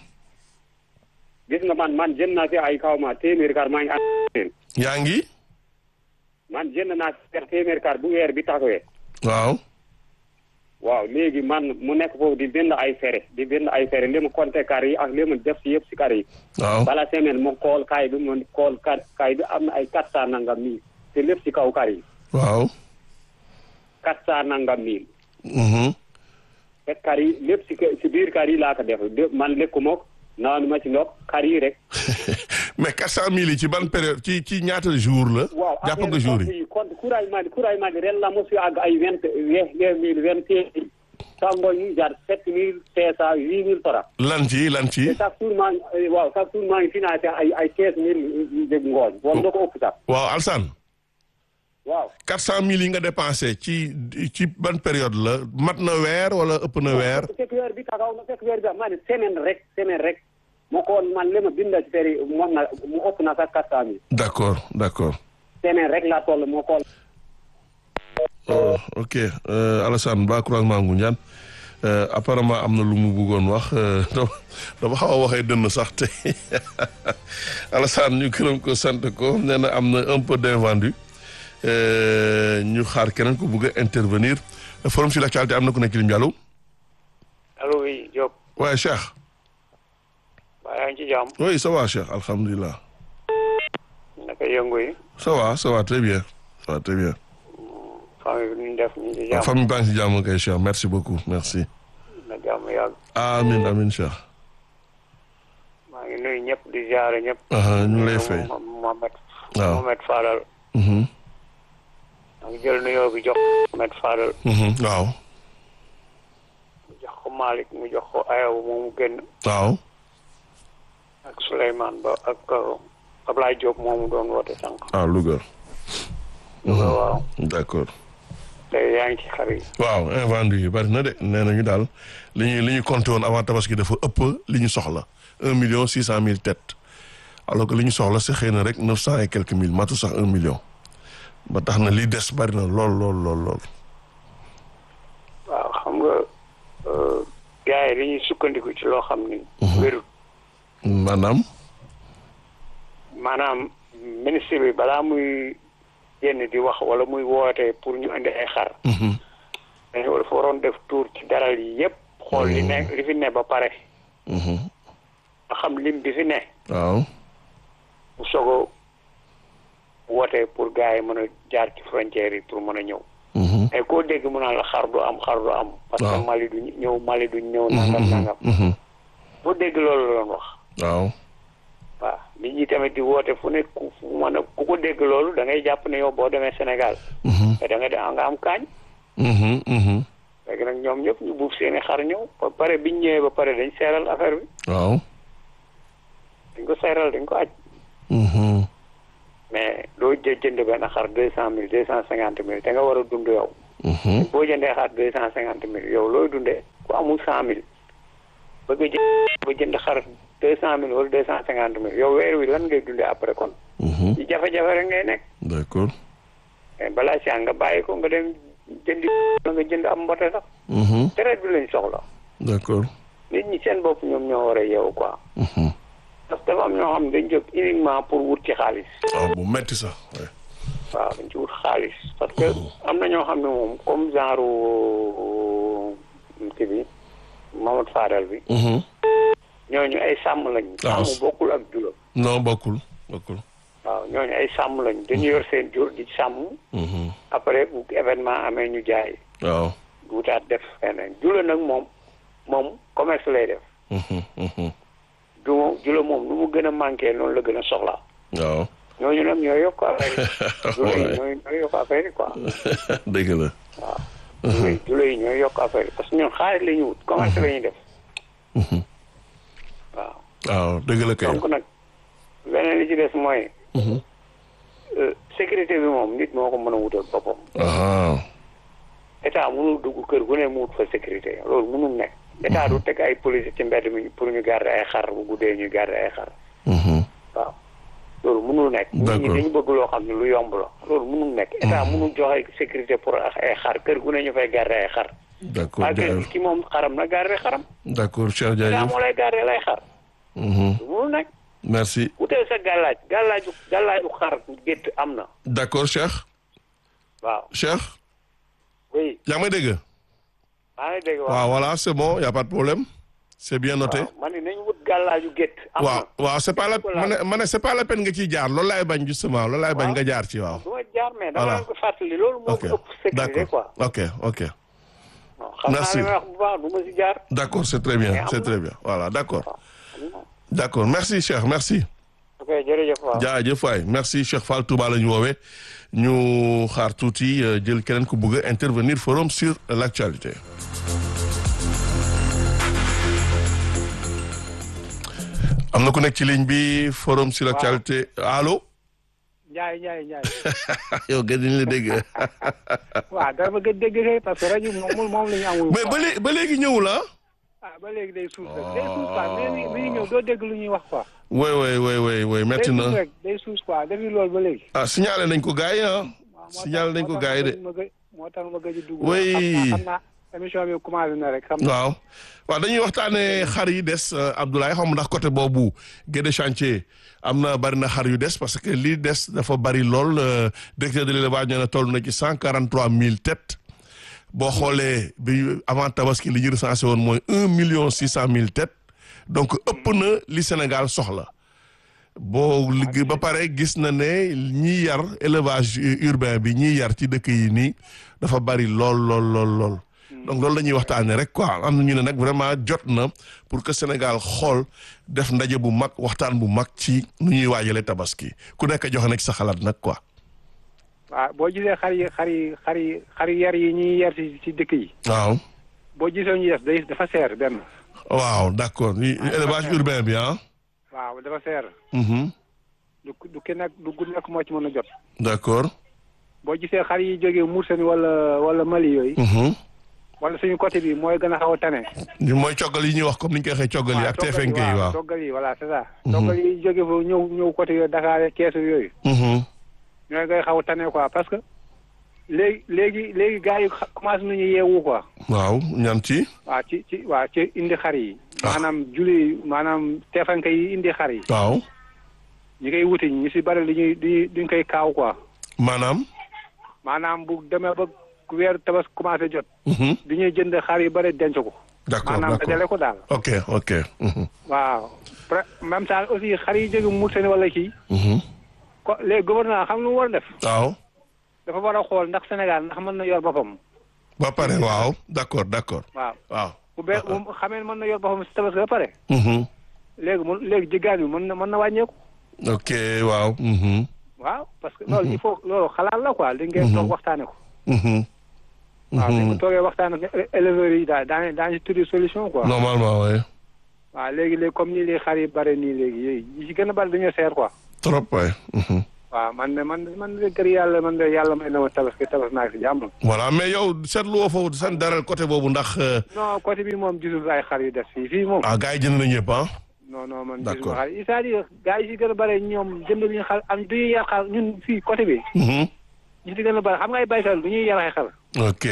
[SPEAKER 3] gis nga man man jënd naa fi ay kaw ma téeméeri kar maa ngi am
[SPEAKER 1] yaa ngi
[SPEAKER 3] man jënd naa fi téeméeri kar bu weer bi taxawee
[SPEAKER 1] waaw
[SPEAKER 3] waaw léegi man mu nekk foofu di bind ay fere di bind ay fere li mu compté kar yi ak li mu def si yëpp si kar yi
[SPEAKER 1] waaw
[SPEAKER 3] bala semaine mu kool kaay bi mu kool kar kaay bi am na ay quatre cent nangam mille te lépp si kaw kar yi
[SPEAKER 1] waaw
[SPEAKER 3] quatre cent nangam mille
[SPEAKER 1] mhm
[SPEAKER 3] te kar yi lépp si si biir kar yi laa ko def de man lekku mook naanu ma ci ndox kar yi rek
[SPEAKER 1] mais quatre cent mille yi ci ban période ci ci ñaata jour la
[SPEAKER 3] waaw
[SPEAKER 1] jàpp nga jour yi
[SPEAKER 3] compte couragement couragement ren la mosu àgg ay vingt vingt mille vingt et un sango ñu jar sept mille cinq cent huit mille francs
[SPEAKER 1] lan ci lan ci
[SPEAKER 3] te chaque jour maa ngi waaw chaque jour maa ngi financé ay ay quinze mille dégg ngooñ wala da ko ëpp sax
[SPEAKER 1] waaw Alsane
[SPEAKER 3] waaw
[SPEAKER 1] quatre cent mille yi nga dépensé ci ci ban période la mat na weer wala ëpp na weer
[SPEAKER 3] fekk weer bi taxaw na fekk weer bi maa ne semaine rek semaine rek moo ko man li ma binda ci feri moom na mu ëpp na sax quatre cent mille
[SPEAKER 1] d'accord d'accord
[SPEAKER 3] semaine rek laa toll moo ko
[SPEAKER 1] oh, ok euh, Alassane Ba croisement Ngoundiane euh, apparemment am na lu mu bëggoon wax euh, dama xaw a waxee dënn sax te Alassane ñu gërëm ko sant ko nee na am na un peu d'invendu ñu xaar keneen ko bëgg a intervenir forum sur l'actualité am na ku nekk lim allo
[SPEAKER 6] allo oui Diop
[SPEAKER 1] waaye Cheikh
[SPEAKER 6] waa yaa ngi ci jàmm
[SPEAKER 1] oui ça va Cheikh alhamdulilah
[SPEAKER 6] naka yëngu yi
[SPEAKER 1] ça va ça va très bien ça va très bien
[SPEAKER 6] famille bi ñu def ñu ci
[SPEAKER 1] waaw
[SPEAKER 6] jàmm
[SPEAKER 1] famille baa ngi si jàmm kay Cheikh merci beaucoup merci
[SPEAKER 6] na jàmm yàgg
[SPEAKER 1] amin amin Cheikh
[SPEAKER 6] maa ngi nuyu ñëpp di ziare ñëpp
[SPEAKER 1] aha ñu ngi lay fay
[SPEAKER 6] Mohamed
[SPEAKER 1] waaw
[SPEAKER 6] Mohamed Fadal
[SPEAKER 1] mhm
[SPEAKER 6] maa ngi jël nuyoo bi jox Mohamed Fadal
[SPEAKER 1] mhm waaw
[SPEAKER 6] mu jox ko Malick mu jox ko Ayaw moomu génn
[SPEAKER 1] waaw
[SPEAKER 6] ak Souleymane Ba ak uh, Ablaye Diop moomu doon woote sànq
[SPEAKER 1] ah Louga
[SPEAKER 6] waaw
[SPEAKER 1] d'accord
[SPEAKER 6] tey yaa ngi ci xar yi
[SPEAKER 1] waaw invendu yi bari na de nee nañu daal li ñu li ñu compté woon avant tabaski dafa ëpp li ñu soxla un million six cent mille têtes alors que li ñu soxla si xëy na rek neuf cent et quelques mille matu sax un million ba tax na li des bari na lool lool lool lool
[SPEAKER 6] waaw xam nga uh, gars yi dañuy sukkandiku ci loo xam ni wérut
[SPEAKER 1] maanaam
[SPEAKER 6] maanaam ministre bi balaa muy génn di wax wala muy woote pour ñu indi ay xar
[SPEAKER 1] mhm
[SPEAKER 6] dañu dafa waroon def tour ci daral yi yépp xool li ne li fi ne ba pare
[SPEAKER 1] mhm
[SPEAKER 6] nga xam lim bi fi ne
[SPEAKER 1] waaw
[SPEAKER 6] mu soog a woote pour gars yi mën a jaar ci frontière yi pour mën a ñëw
[SPEAKER 1] mhm
[SPEAKER 6] mais koo dégg mu naan la xar du am xar du am parce
[SPEAKER 1] Waaw.
[SPEAKER 6] que Mali du ñëw Mali du ñëw nangam nangam
[SPEAKER 1] mhm
[SPEAKER 6] boo dégg loolu la doon wax
[SPEAKER 1] waaw
[SPEAKER 6] waaw nit ñi tamit di woote fu ne ku fu mën a ku ko dégg loolu da ngay jàpp ne yow boo demee Sénégal
[SPEAKER 1] mhm
[SPEAKER 6] te da nga de nga am kaañ
[SPEAKER 1] mhm mhm
[SPEAKER 6] léegi nag ñoom ñëpp ñu buuf seeni xar ñëw ba pare biñ ñëwee ba pare dañ seeral affaire bi
[SPEAKER 1] waaw
[SPEAKER 6] dañ ko seeral dañ ko aj
[SPEAKER 1] Mhm.
[SPEAKER 6] mais doo jë jënd benn xar deux cent mille deux cent cinquante mille te nga war a dund yow
[SPEAKER 1] Mhm.
[SPEAKER 6] boo jëndee xar deux cent cinquante mille yow looy dundee ku amul cent mille bëgg a jënd ba jënd xar deux cent mille wala deux cent cinquante mille yow weer wi lan ngay dundee après kon
[SPEAKER 1] Mhm.
[SPEAKER 6] ci jafe-jafe rek ngay nekk
[SPEAKER 1] d'accord
[SPEAKER 6] mais balaa si nga bàyyi ko nga dem jëndi la nga jënd am mbote sax
[SPEAKER 1] Mhm.
[SPEAKER 6] traite bi lañ soxla
[SPEAKER 1] d'accord
[SPEAKER 6] nit ñi seen bopp ñoom ñoo war a yeewu quoi
[SPEAKER 1] Mhm.
[SPEAKER 6] parce que dafa am ñoo xam ne dañ jóg uniquement pour wut ci xaalis
[SPEAKER 1] waaw bu metti sax ouais.
[SPEAKER 6] waaw dañ ci wut xaalis parce que am na ñoo xam ne moom comme genre kii bi Mamadou Fadal bi
[SPEAKER 1] Mhm.
[SPEAKER 6] ñooñu ay sàmm lañ
[SPEAKER 1] waaw.
[SPEAKER 6] sàmm bokkul ak jula
[SPEAKER 1] non bokkul bokkul
[SPEAKER 6] waaw ñooñu ay sàmm lañ dañu yor seen jur di sàmm
[SPEAKER 1] Mhm.
[SPEAKER 6] après bu événement amee ñu jaay
[SPEAKER 1] waaw
[SPEAKER 6] wutaat def feneen jula nag moom moom commerce lay def
[SPEAKER 1] Mhm. Mhm.
[SPEAKER 6] du moom jula moom nu mu gën a manqué noonu la gën a soxla
[SPEAKER 1] waaw
[SPEAKER 6] ñooñu nag ñoo yokk affaire yi jula yi
[SPEAKER 1] Ouais.
[SPEAKER 6] ñooy ñooy yokk affaire yi quoi
[SPEAKER 1] dëgg la
[SPEAKER 6] waaw jula yi jula yi ñooy yokk affaire yi parce que ñun xaalis la ñu wut commerce la ñuy def
[SPEAKER 1] Mhm.
[SPEAKER 6] waaw
[SPEAKER 1] waaw dëgg la kay
[SPEAKER 6] donc nag leneen li ci des mooy
[SPEAKER 1] Mhm.
[SPEAKER 6] euh, sécurité bi moom nit moo ko mën a wutal boppam
[SPEAKER 1] ah
[SPEAKER 6] état mënul dugg kër gu ne mu wut fa sécurité loolu mënul nekk état du teg ay police ci mbedd mi pour ñu garder ay xar bu guddee ñu garder ay xar
[SPEAKER 1] Mhm.
[SPEAKER 6] waaw loolu mënul nekk nit ñi
[SPEAKER 1] D'accord.
[SPEAKER 6] dañu bëgg loo xam ne lu yomb la loolu mënul nekk état mënul joxe sécurité pour ay xar kër gu ne ñu fay garder ay xar
[SPEAKER 1] d'accord
[SPEAKER 6] waaye kër
[SPEAKER 1] jaajëf
[SPEAKER 6] ki moom xaram na garder xaram
[SPEAKER 1] d'accord Cheikh
[SPEAKER 6] état
[SPEAKER 1] jaajëf
[SPEAKER 6] moo lay garder lay xar
[SPEAKER 1] Mhm.
[SPEAKER 6] lu mënul nekk
[SPEAKER 1] merci
[SPEAKER 6] wuteel sa gàllaaj gàllaaju gàllaaju xar gétt am na
[SPEAKER 1] d'accord Cheikh
[SPEAKER 6] waaw
[SPEAKER 1] Cheikh
[SPEAKER 6] oui
[SPEAKER 1] yaa ngi may dégg
[SPEAKER 6] maa ngi dégg
[SPEAKER 1] waaw voilà c'est bon y a pas de problème c'est bien noté
[SPEAKER 6] waaw man ni nañ wut gàllaaju gétt am
[SPEAKER 1] waaw
[SPEAKER 6] na
[SPEAKER 1] waaw c'est pas la
[SPEAKER 6] Voilà.
[SPEAKER 1] ma ne ma ne c'est pas la peine nga ciy jaar loolu laay bañ justement loolu laay bañ
[SPEAKER 6] Waaw.
[SPEAKER 1] nga jaar ci waaw
[SPEAKER 6] du ma jaar mais dama
[SPEAKER 1] Voilà.
[SPEAKER 6] leen ko fàttali loolu moo
[SPEAKER 1] ok
[SPEAKER 6] ko ëpp sécurité quoi
[SPEAKER 1] d'accord ok ok
[SPEAKER 6] non xam naa
[SPEAKER 1] Merci.
[SPEAKER 6] li may wax bu baax du ma si jaar
[SPEAKER 1] d'accord c'est très
[SPEAKER 6] Mais
[SPEAKER 1] bien
[SPEAKER 6] am
[SPEAKER 1] c'est
[SPEAKER 6] na.
[SPEAKER 1] très bien voilà d'accord
[SPEAKER 6] waaw am na.
[SPEAKER 1] d'accord merci Cheikh merci
[SPEAKER 6] ok jërëjëf waaw
[SPEAKER 1] jaajëf waay merci Cheikh Fall Touba la ñu woowee ñu xaar tuuti euh, jël keneen ku bëgg a intervenir forum sur l'actualité am na ku nekk ci ligne bi forum sur l'actualité allo
[SPEAKER 2] Njaay Njaay Njaay
[SPEAKER 1] yow gën nañ la dégg
[SPEAKER 2] waaw dara ma gën dégg kay parce que rajo moom moom la ñu amul
[SPEAKER 1] mais ba léegi ba léegi ñëwul ah
[SPEAKER 2] ah ba léegi day suus rek day suus quoi mais mi mi ngi ñëw doo dégg lu ñuy wax quoi
[SPEAKER 1] oui oui oui oui oui
[SPEAKER 2] day
[SPEAKER 1] metti
[SPEAKER 2] suus
[SPEAKER 1] na
[SPEAKER 2] rek day suus quoi depuis loolu ba léegi
[SPEAKER 1] ah signalé nañ ko gars yi ah
[SPEAKER 2] waaw moo tax-
[SPEAKER 1] signalé nañ ko
[SPEAKER 2] moo
[SPEAKER 1] gars yi de
[SPEAKER 2] tax ma gëj moo tax ma gëj a dugg
[SPEAKER 1] Oui.
[SPEAKER 2] xam naa xam naa émission bi commencé na rek xam naa
[SPEAKER 1] waaw waaw dañuy waxtaanee xar yi des euh, Abdoulaye xam ndax côté boobu Guédé chantier am na bari na xar yu des parce que lii des dafa bari lool euh, directeur de l'élevage nee na toll na ci cent quarante trois mille têtes boo xoolee bi avant tabaski li ñu recensé woon mooy un million six cent mille têtes donc ëpp na li Sénégal soxla boo liggéey ba pare gis na ne ñiy yar élevage urbain bi ñiy yar ci dëkk yi nii dafa bari lool lool lool lool. donc loolu la ñuy waxtaanee rek quoi am na ñu ne nag vraiment jot na pour que Sénégal xool def ndaje bu mag waxtaan bu mag ci nu ñuy waajalee tabaski ku nekk joxe na ci sa xalaat nag quoi.
[SPEAKER 2] waaw boo gisee xar yi xar yi xar yi xar yi yar yi ñuy yar ci ci dëkk yi
[SPEAKER 1] waaw
[SPEAKER 2] boo gisee ñu def day dafa seer benn
[SPEAKER 1] waaw d'accord li- élevage urbain bi ah.
[SPEAKER 2] waaw dafa seer
[SPEAKER 1] Mhm.
[SPEAKER 2] du du ki nekk du ku nekk moo ci mën a jot
[SPEAKER 1] d'accord.
[SPEAKER 2] boo gisee xar yi jógee Mauritanie wala wala Mali yooyu
[SPEAKER 1] Mhm.
[SPEAKER 2] wala suñu côté bi mooy gën a xaw a tane
[SPEAKER 1] ñu mooy coggal yi ñuy wax comme ni ñu koy waxee coggal yi ak
[SPEAKER 2] toggal
[SPEAKER 1] TFNK yi waaw.
[SPEAKER 2] toggal yi voilà c'est ça toggal yi jóge fa ñëw ñëw côté yooyu Dakar keesu yooyu
[SPEAKER 1] Mhm.
[SPEAKER 2] ñooy ngay xaw a tane quoi parce que léegi léegi léegi gars yi xa- commencé nañu yeewu quoi
[SPEAKER 1] waaw ñam ci.
[SPEAKER 2] waaw ci ci waaw ci indi xar yi
[SPEAKER 1] Ah.
[SPEAKER 2] maanaam julli maanaam teefanke yi indi xar yi
[SPEAKER 1] waaw
[SPEAKER 2] ñi koy wuti ñu si bari li ñuy di duñ koy kaaw quoi
[SPEAKER 1] maanaam.
[SPEAKER 2] maanaam bu demee ba weer tabas commencé jot
[SPEAKER 1] Mhm.
[SPEAKER 2] du ñuy jënd xar yu bari denc ko
[SPEAKER 1] d'accord
[SPEAKER 2] maanaam dajale
[SPEAKER 1] d'accord
[SPEAKER 2] ko daal
[SPEAKER 1] ok ok. Mhm.
[SPEAKER 2] waaw pre- même temps aussi xar yi jóge Mauritanie wala kii
[SPEAKER 1] Mhm.
[SPEAKER 2] ko les gouvernement xam lu mu war a def
[SPEAKER 1] waaw
[SPEAKER 2] dafa war a xool ndax Sénégal ndax mën na yor boppam
[SPEAKER 1] ba pare waaw d'accord d'accord
[SPEAKER 2] waaw
[SPEAKER 1] waaw.
[SPEAKER 2] bu bee bu xamee ne mën na yor boppam si tabaski ba pare
[SPEAKER 1] Mhm.
[SPEAKER 2] léegi mun léegi jiggaan bi mën na mën na wàññeeku
[SPEAKER 1] ok waaw. Mhm.
[SPEAKER 2] waaw parce que loolu il faut loolu xalaat la quoi li ngeen toog waxtaane ko
[SPEAKER 1] Mhm.
[SPEAKER 2] waaw dañ ko
[SPEAKER 1] Mhm.
[SPEAKER 2] toogee waxtaan ak éleveurs yi daal daañu daañu si tuddi solution quoi
[SPEAKER 1] normalement oui.
[SPEAKER 7] waaw léegi léegi comme ni léegi xar yi bare nii léegi yooyu yi ci gën a bari dañoo seer quoi
[SPEAKER 1] trop waay. mhm.
[SPEAKER 7] waaw man de man de man de kër yàlla man de yàlla may na ma tabaski tabas naa si jàmm
[SPEAKER 1] voilà mais yow seetlu woo foofu seen dara côté boobu ndax euh,
[SPEAKER 7] non côté bi moom gisul ay xar yu des fii fii moom
[SPEAKER 1] ah gars yi jënd nañu ñëpp ah.
[SPEAKER 7] non non man
[SPEAKER 1] D'accord.
[SPEAKER 7] gisuma xar yi c'est-à-dire gars yi si gën a bare ñoom jënd ñu xar am du ñuy yar xar ñun fii côté bi
[SPEAKER 1] Mhm.
[SPEAKER 7] ñi si gën a bare xam nga ay baykat du ñuy yar ay xar
[SPEAKER 1] ok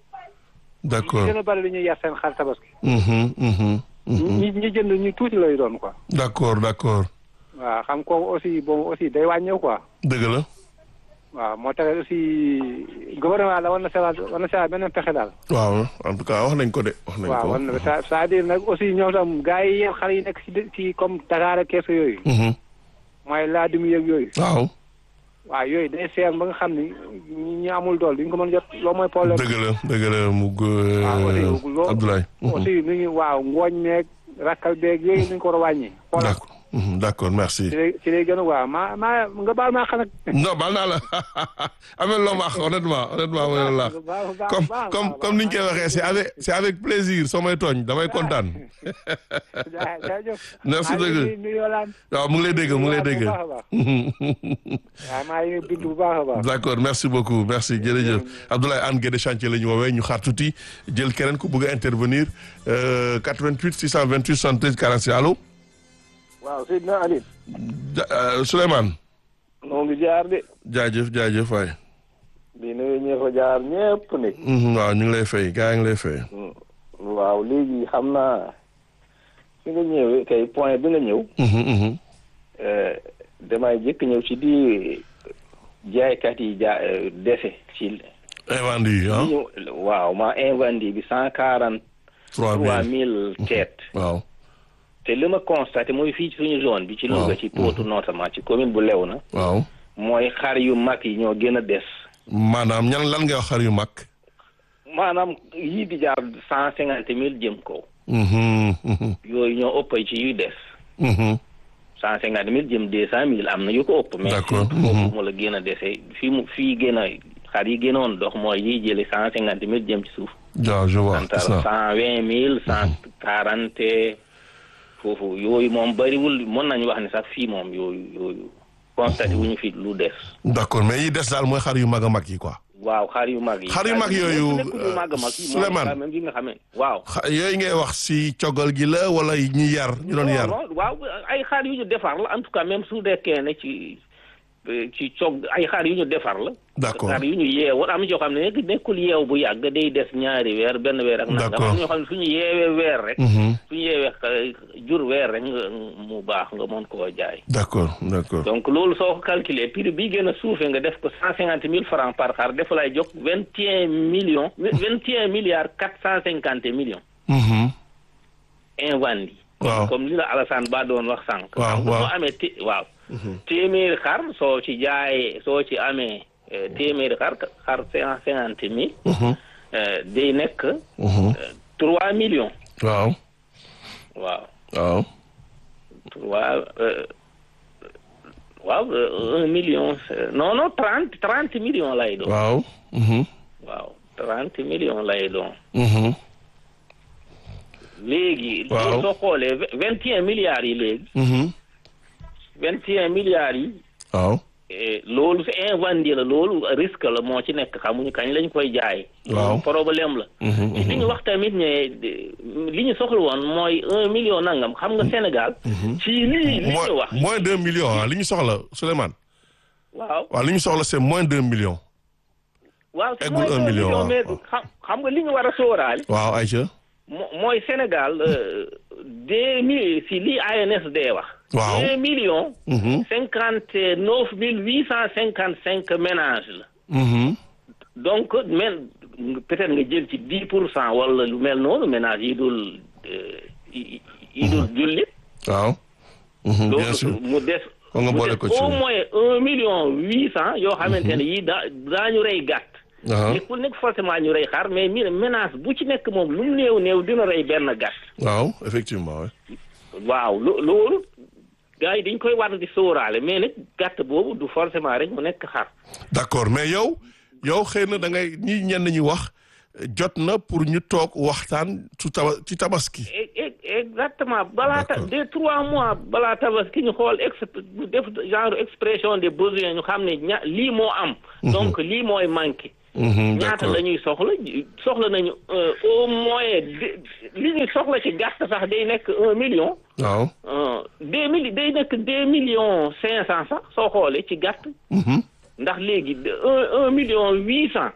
[SPEAKER 7] ñi
[SPEAKER 1] d'accord.
[SPEAKER 7] si gën a bare du ñuy yar seen xar tabaski
[SPEAKER 1] Mhm, mhm, mhm.
[SPEAKER 7] ñi ñi jënd ñu tuuti lay doon quoi
[SPEAKER 1] d'accord d'accord
[SPEAKER 7] waaw xam ko aussi bon aussi day wàññeeku quoi
[SPEAKER 1] dëgg la.
[SPEAKER 7] waaw moo tax aussi gouvernement la war na seewaat war na seewaat beneen pexe daal
[SPEAKER 1] waaw en tout cas wax nañ ko de wax nañ
[SPEAKER 7] waaw
[SPEAKER 1] ko.
[SPEAKER 7] war na c'est- c'est-à-dire nag aussi ñoom tam gars yi yéen xale yi nekk si dë- si comme Dakar ak kees yooyu
[SPEAKER 1] Mhm.
[SPEAKER 7] mooy laadum yeeg yooyu
[SPEAKER 1] waaw
[SPEAKER 7] waaw yooyu day seer ba nga xam ni ñi ñi amul dool duñ ko mën a jot loolu mooy problème
[SPEAKER 1] dëgg la dëgg la mu
[SPEAKER 7] waaw aussi
[SPEAKER 1] g
[SPEAKER 7] loo
[SPEAKER 1] Abdoulaye. Mhm.
[SPEAKER 7] aussi nu ñu waaw ngooñ meeg rakkal beeg yooyu nuñ ko war a wàññi xoolal
[SPEAKER 1] d'accord Mhm, d'accord merci.
[SPEAKER 7] ci lay ci lay gën a waaw maa maa nga baal maa xam nag
[SPEAKER 1] non baal naa la amel loo ma wax honnêtement honnêtement ma ne la
[SPEAKER 7] Baax, baax, baax,
[SPEAKER 1] comme
[SPEAKER 7] baax,
[SPEAKER 1] comme
[SPEAKER 7] baax,
[SPEAKER 1] comme ni ñu koy
[SPEAKER 7] baax.
[SPEAKER 1] waxee c'est avec c'est avec plaisir soo may tooñ damay kontaan.
[SPEAKER 7] jaa- jaajëf
[SPEAKER 1] Merci
[SPEAKER 7] maa ngi
[SPEAKER 1] dëgg.
[SPEAKER 7] nuyu- nuyu Yolande.
[SPEAKER 1] waaw mu ngi lay dégg mu ngi lay dégg.
[SPEAKER 7] bu baax a baax. waaw maa ngi bind bu baax a baax.
[SPEAKER 1] d'accord merci beaucoup merci jërëjëf Abdoulaye Anne Guédé chantier la ñu woowee ñu xaar tuuti jël keneen ku bëgg a intervenir euh, 88 628 73 46 allo
[SPEAKER 2] waaw Seydina Aliou
[SPEAKER 1] Ja- euh, Souleymane
[SPEAKER 2] noo ngi jaar de
[SPEAKER 1] jaajëf jaajëf waay
[SPEAKER 2] di nuyu ñi fa jaar ñëpp ne
[SPEAKER 1] Mhm, waaw ñu ngi lay fay gaa ngi lay fay
[SPEAKER 2] waaw léegi xam naa fi nga ñëwee kay point bi nga ñëw
[SPEAKER 1] Mhm, mhm.
[SPEAKER 2] eh, damay jëkk ñëw ci di jaaykat yi ja eh, dese ci
[SPEAKER 1] invendus yi ah
[SPEAKER 2] li ñu waaw ma invendé bi cent quarante trois
[SPEAKER 1] 3000
[SPEAKER 2] mille têtes
[SPEAKER 1] waaw
[SPEAKER 2] te li ma constaté mooy fii ci suñu zone bi ci Louga
[SPEAKER 1] Waaw.
[SPEAKER 2] ci Potou notamment ci commune bu Léona
[SPEAKER 1] waaw
[SPEAKER 2] mooy xar yu mag yi ñoo gën a des
[SPEAKER 1] maanaam ñan lan ngay wax xar yu mag
[SPEAKER 2] maanaam yii di jaar cent cinquante mille jëm kaw
[SPEAKER 1] Mhm, mhm,
[SPEAKER 2] yooyu ñoo ëpp ci yuy des
[SPEAKER 1] mhm.
[SPEAKER 2] cent cinquante mille jëm deux cent mille am na yu ko ëpp mais
[SPEAKER 1] D'accord.
[SPEAKER 2] fii foofu mu la gën a dese fii mu fii gën a xar yi gënoon dox mooy yiy jële cent cinquante mille jëm ci suuf
[SPEAKER 1] waaw je vois
[SPEAKER 2] entre
[SPEAKER 1] c'est ça
[SPEAKER 2] cent vingt mille cent quarante foofu yooyu moom bariwul mën nañu wax ne sax fii moom yooyu yooyu constaté wuñu fi lu des
[SPEAKER 1] d'accord mais yi des daal mooy xar yu mag a mag yi quoi
[SPEAKER 2] waaw xar yu mag yi
[SPEAKER 1] Xar yu mag yooyu,
[SPEAKER 2] nekkul yu mag a mag yi moom
[SPEAKER 1] Souleymane.
[SPEAKER 2] quand même yi nga xamee waaw
[SPEAKER 1] xa yooyu ngay wax si coggal gi la wala ñi yar ñu doon yar
[SPEAKER 2] non non, waaw ay xaar yu ñu defar la en tout cas même su dekkee ne ci ci cog ay xaar yu ñu defar la.
[SPEAKER 1] D'accord.
[SPEAKER 2] xaar yu ñu yeewoon am na ñoo xam ne nekk nekkul yeew bu yàgg day des ñaari weer benn weer ak nangam.
[SPEAKER 1] D'accord.
[SPEAKER 2] am na ñoo xam ne suñu yeewee weer rek.
[SPEAKER 1] Mhm.
[SPEAKER 2] suñu yeewee euh, jur weer rek nga mu baax nga mën koo jaay.
[SPEAKER 1] d'accord d'accord
[SPEAKER 2] donc loolu soo ko calculer prix bi gën a suufee nga def ko cent cinquante mille francs par xar dafa lay jóg vingt et un millions vingt et un milliards quatre cent cinquante millions.
[SPEAKER 1] Mhm.
[SPEAKER 2] invandi
[SPEAKER 1] Waaw.
[SPEAKER 2] comme li la Alassane Ba doon wax sànq.
[SPEAKER 1] Waaw,
[SPEAKER 2] xam nga
[SPEAKER 1] waaw.
[SPEAKER 2] soo amee té waaw. téeméeri xar soo ci jaayee soo ci amee eh, téeméeri xar xar cent cinquante mille.
[SPEAKER 1] Mhm.
[SPEAKER 2] eh, day nekk
[SPEAKER 1] Mhm.
[SPEAKER 2] trois millions.
[SPEAKER 1] waaw
[SPEAKER 2] waaw
[SPEAKER 1] waaw
[SPEAKER 2] trois euh, waaw euh, un million c'est- non non trente trente millions lay doon.
[SPEAKER 1] waaw Mhm.
[SPEAKER 2] waaw trente millions lay doon.
[SPEAKER 1] Mhm.
[SPEAKER 2] léegi.
[SPEAKER 1] Waaw.
[SPEAKER 2] léegi soo xoolee vingt et un milliards yi léegi.
[SPEAKER 1] Mhm.
[SPEAKER 2] vingt et un milliards yi.
[SPEAKER 1] waaw
[SPEAKER 2] Eh, loolu c'est invendé la loolu risque la moo ci nekk xamuñu kañ lañ koy jaay.
[SPEAKER 1] Waaw.
[SPEAKER 2] loolu problème la.
[SPEAKER 1] Mhm,
[SPEAKER 2] li ñu wax tamit ne de- li ñu soxla woon mooy un million nangam xam nga Sénégal. ci lii li ñu
[SPEAKER 1] moins
[SPEAKER 2] wax.
[SPEAKER 1] moins deux millions ah li ñu soxla Souleymane
[SPEAKER 2] waaw
[SPEAKER 1] waaw li ñu soxla c'est moins deux millions
[SPEAKER 2] waaw c'est
[SPEAKER 1] eggul
[SPEAKER 2] mooy
[SPEAKER 1] un million, waaw,
[SPEAKER 2] mais
[SPEAKER 1] waaw.
[SPEAKER 2] xam xam nga li ñu war a sóoraale.
[SPEAKER 1] waaw Aïcha
[SPEAKER 2] mo- mooy Sénégal euh, deux mille si lii ANSD wax.
[SPEAKER 1] Waaw.
[SPEAKER 2] deux millions.
[SPEAKER 1] Mhm.
[SPEAKER 2] cinquante neuf mille huit cent cinquante cinq ménages la.
[SPEAKER 1] Mhm.
[SPEAKER 2] donc men peut-être nga jël ci dix pour cent wala lu mel noonu ménage yi dul euh, yi yi dul jullit.
[SPEAKER 1] waaw Mhm,
[SPEAKER 2] donc
[SPEAKER 1] bien sûr
[SPEAKER 2] mu des.
[SPEAKER 1] Kon nga
[SPEAKER 2] mu
[SPEAKER 1] boole
[SPEAKER 2] des
[SPEAKER 1] ko ci.
[SPEAKER 2] au moins un million huit cent yoo xamante ne yii daa daañu rey gàtt.
[SPEAKER 1] Aha.
[SPEAKER 2] nekkul nekk forcément ñu rey xar mais mi ménage bu ci nekk moom lu mu néew néew dina rey benn gàtt.
[SPEAKER 1] waaw effectivement ouais.
[SPEAKER 2] waaw lo loolu gars yi dañ koy war di sóoraale mais nag gàtt boobu du forcément rek mu nekk xar.
[SPEAKER 1] d'accord mais yow yow xëy na da ngay ñi ñenn ñi wax jot na pour ñu toog waxtaan su taba ci tabaski
[SPEAKER 2] e- e-
[SPEAKER 8] exactement balaa ta
[SPEAKER 1] D'accord.
[SPEAKER 8] des trois mois balaa tabaski ñu xool ex def genre expression des besoins ñu xam ne ña lii moo am. donc lii mooy manqué.
[SPEAKER 1] Mhm,
[SPEAKER 8] ñaata
[SPEAKER 1] d'accord.
[SPEAKER 8] la ñuy soxla soxla nañu euh, au moins de- li ñuy soxla ci gàtt sax day nekk un million.
[SPEAKER 1] waaw.
[SPEAKER 8] euh, deux mille day nekk deux millions cinq cent sax soo xoolee ci gàtt.
[SPEAKER 1] Mhm.
[SPEAKER 8] ndax léegi de- un un million huit cent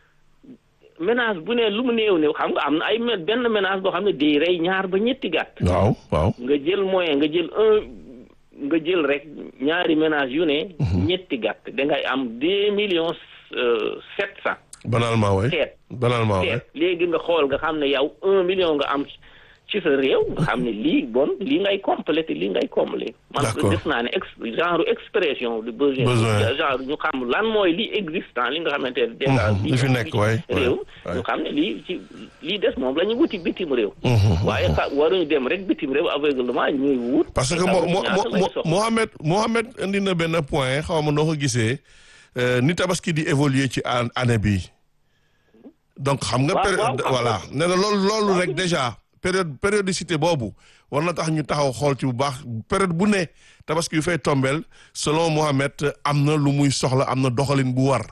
[SPEAKER 8] ménage bu ne lu mu néew néew xam nga am na ay me- benn ménage boo xam ne day rey ñaar ba ñetti gàtt.
[SPEAKER 1] waaw waaw.
[SPEAKER 8] nga jël moyen nga jël un nga jël rek ñaari ménage yu ne. ñetti gàtt dangay am deux millions euh, sept cent.
[SPEAKER 1] banalement waay.
[SPEAKER 8] seet
[SPEAKER 1] banalement waay.
[SPEAKER 8] seet léegi nga xool nga xam ne yow un million nga am ci sa réew nga xam ne lii bon lii ngay complété lii ngay combler. man
[SPEAKER 1] D'accord.
[SPEAKER 8] def naa ne ex genre expression de besoin.
[SPEAKER 1] Besoin.
[SPEAKER 8] genre ñu xam lan mooy li existant li nga xamante ne. déjà
[SPEAKER 1] Mhm, li fi nekk, waay, waay,
[SPEAKER 8] réew
[SPEAKER 1] waay.
[SPEAKER 8] ñu xam ne lii ci lii des moom la ñu wuti bitim réew.
[SPEAKER 1] Mhm,
[SPEAKER 8] waaye xa waruñu dem rek bitim réew aveuglement ñuy wut.
[SPEAKER 1] parce que
[SPEAKER 8] te
[SPEAKER 1] mo
[SPEAKER 8] xamuñu
[SPEAKER 1] mo
[SPEAKER 8] ñaata lañu
[SPEAKER 1] mo
[SPEAKER 8] soxla.
[SPEAKER 1] Mohamed Mohamed indi na benn point xaw ma noo ko gisee euh, ni tabaski di évoluer ci an- année bi donc xam nga.
[SPEAKER 8] Waaw,
[SPEAKER 1] période
[SPEAKER 8] waaw,
[SPEAKER 1] voilà
[SPEAKER 8] waaw.
[SPEAKER 1] nee na loolu loolu rek déjà période périodicité boobu war na tax ñu taxaw xool ci bu baax période bu ne tabaski yu fay tombeel selon Mohamed am na lu muy soxla am na doxalin bu war.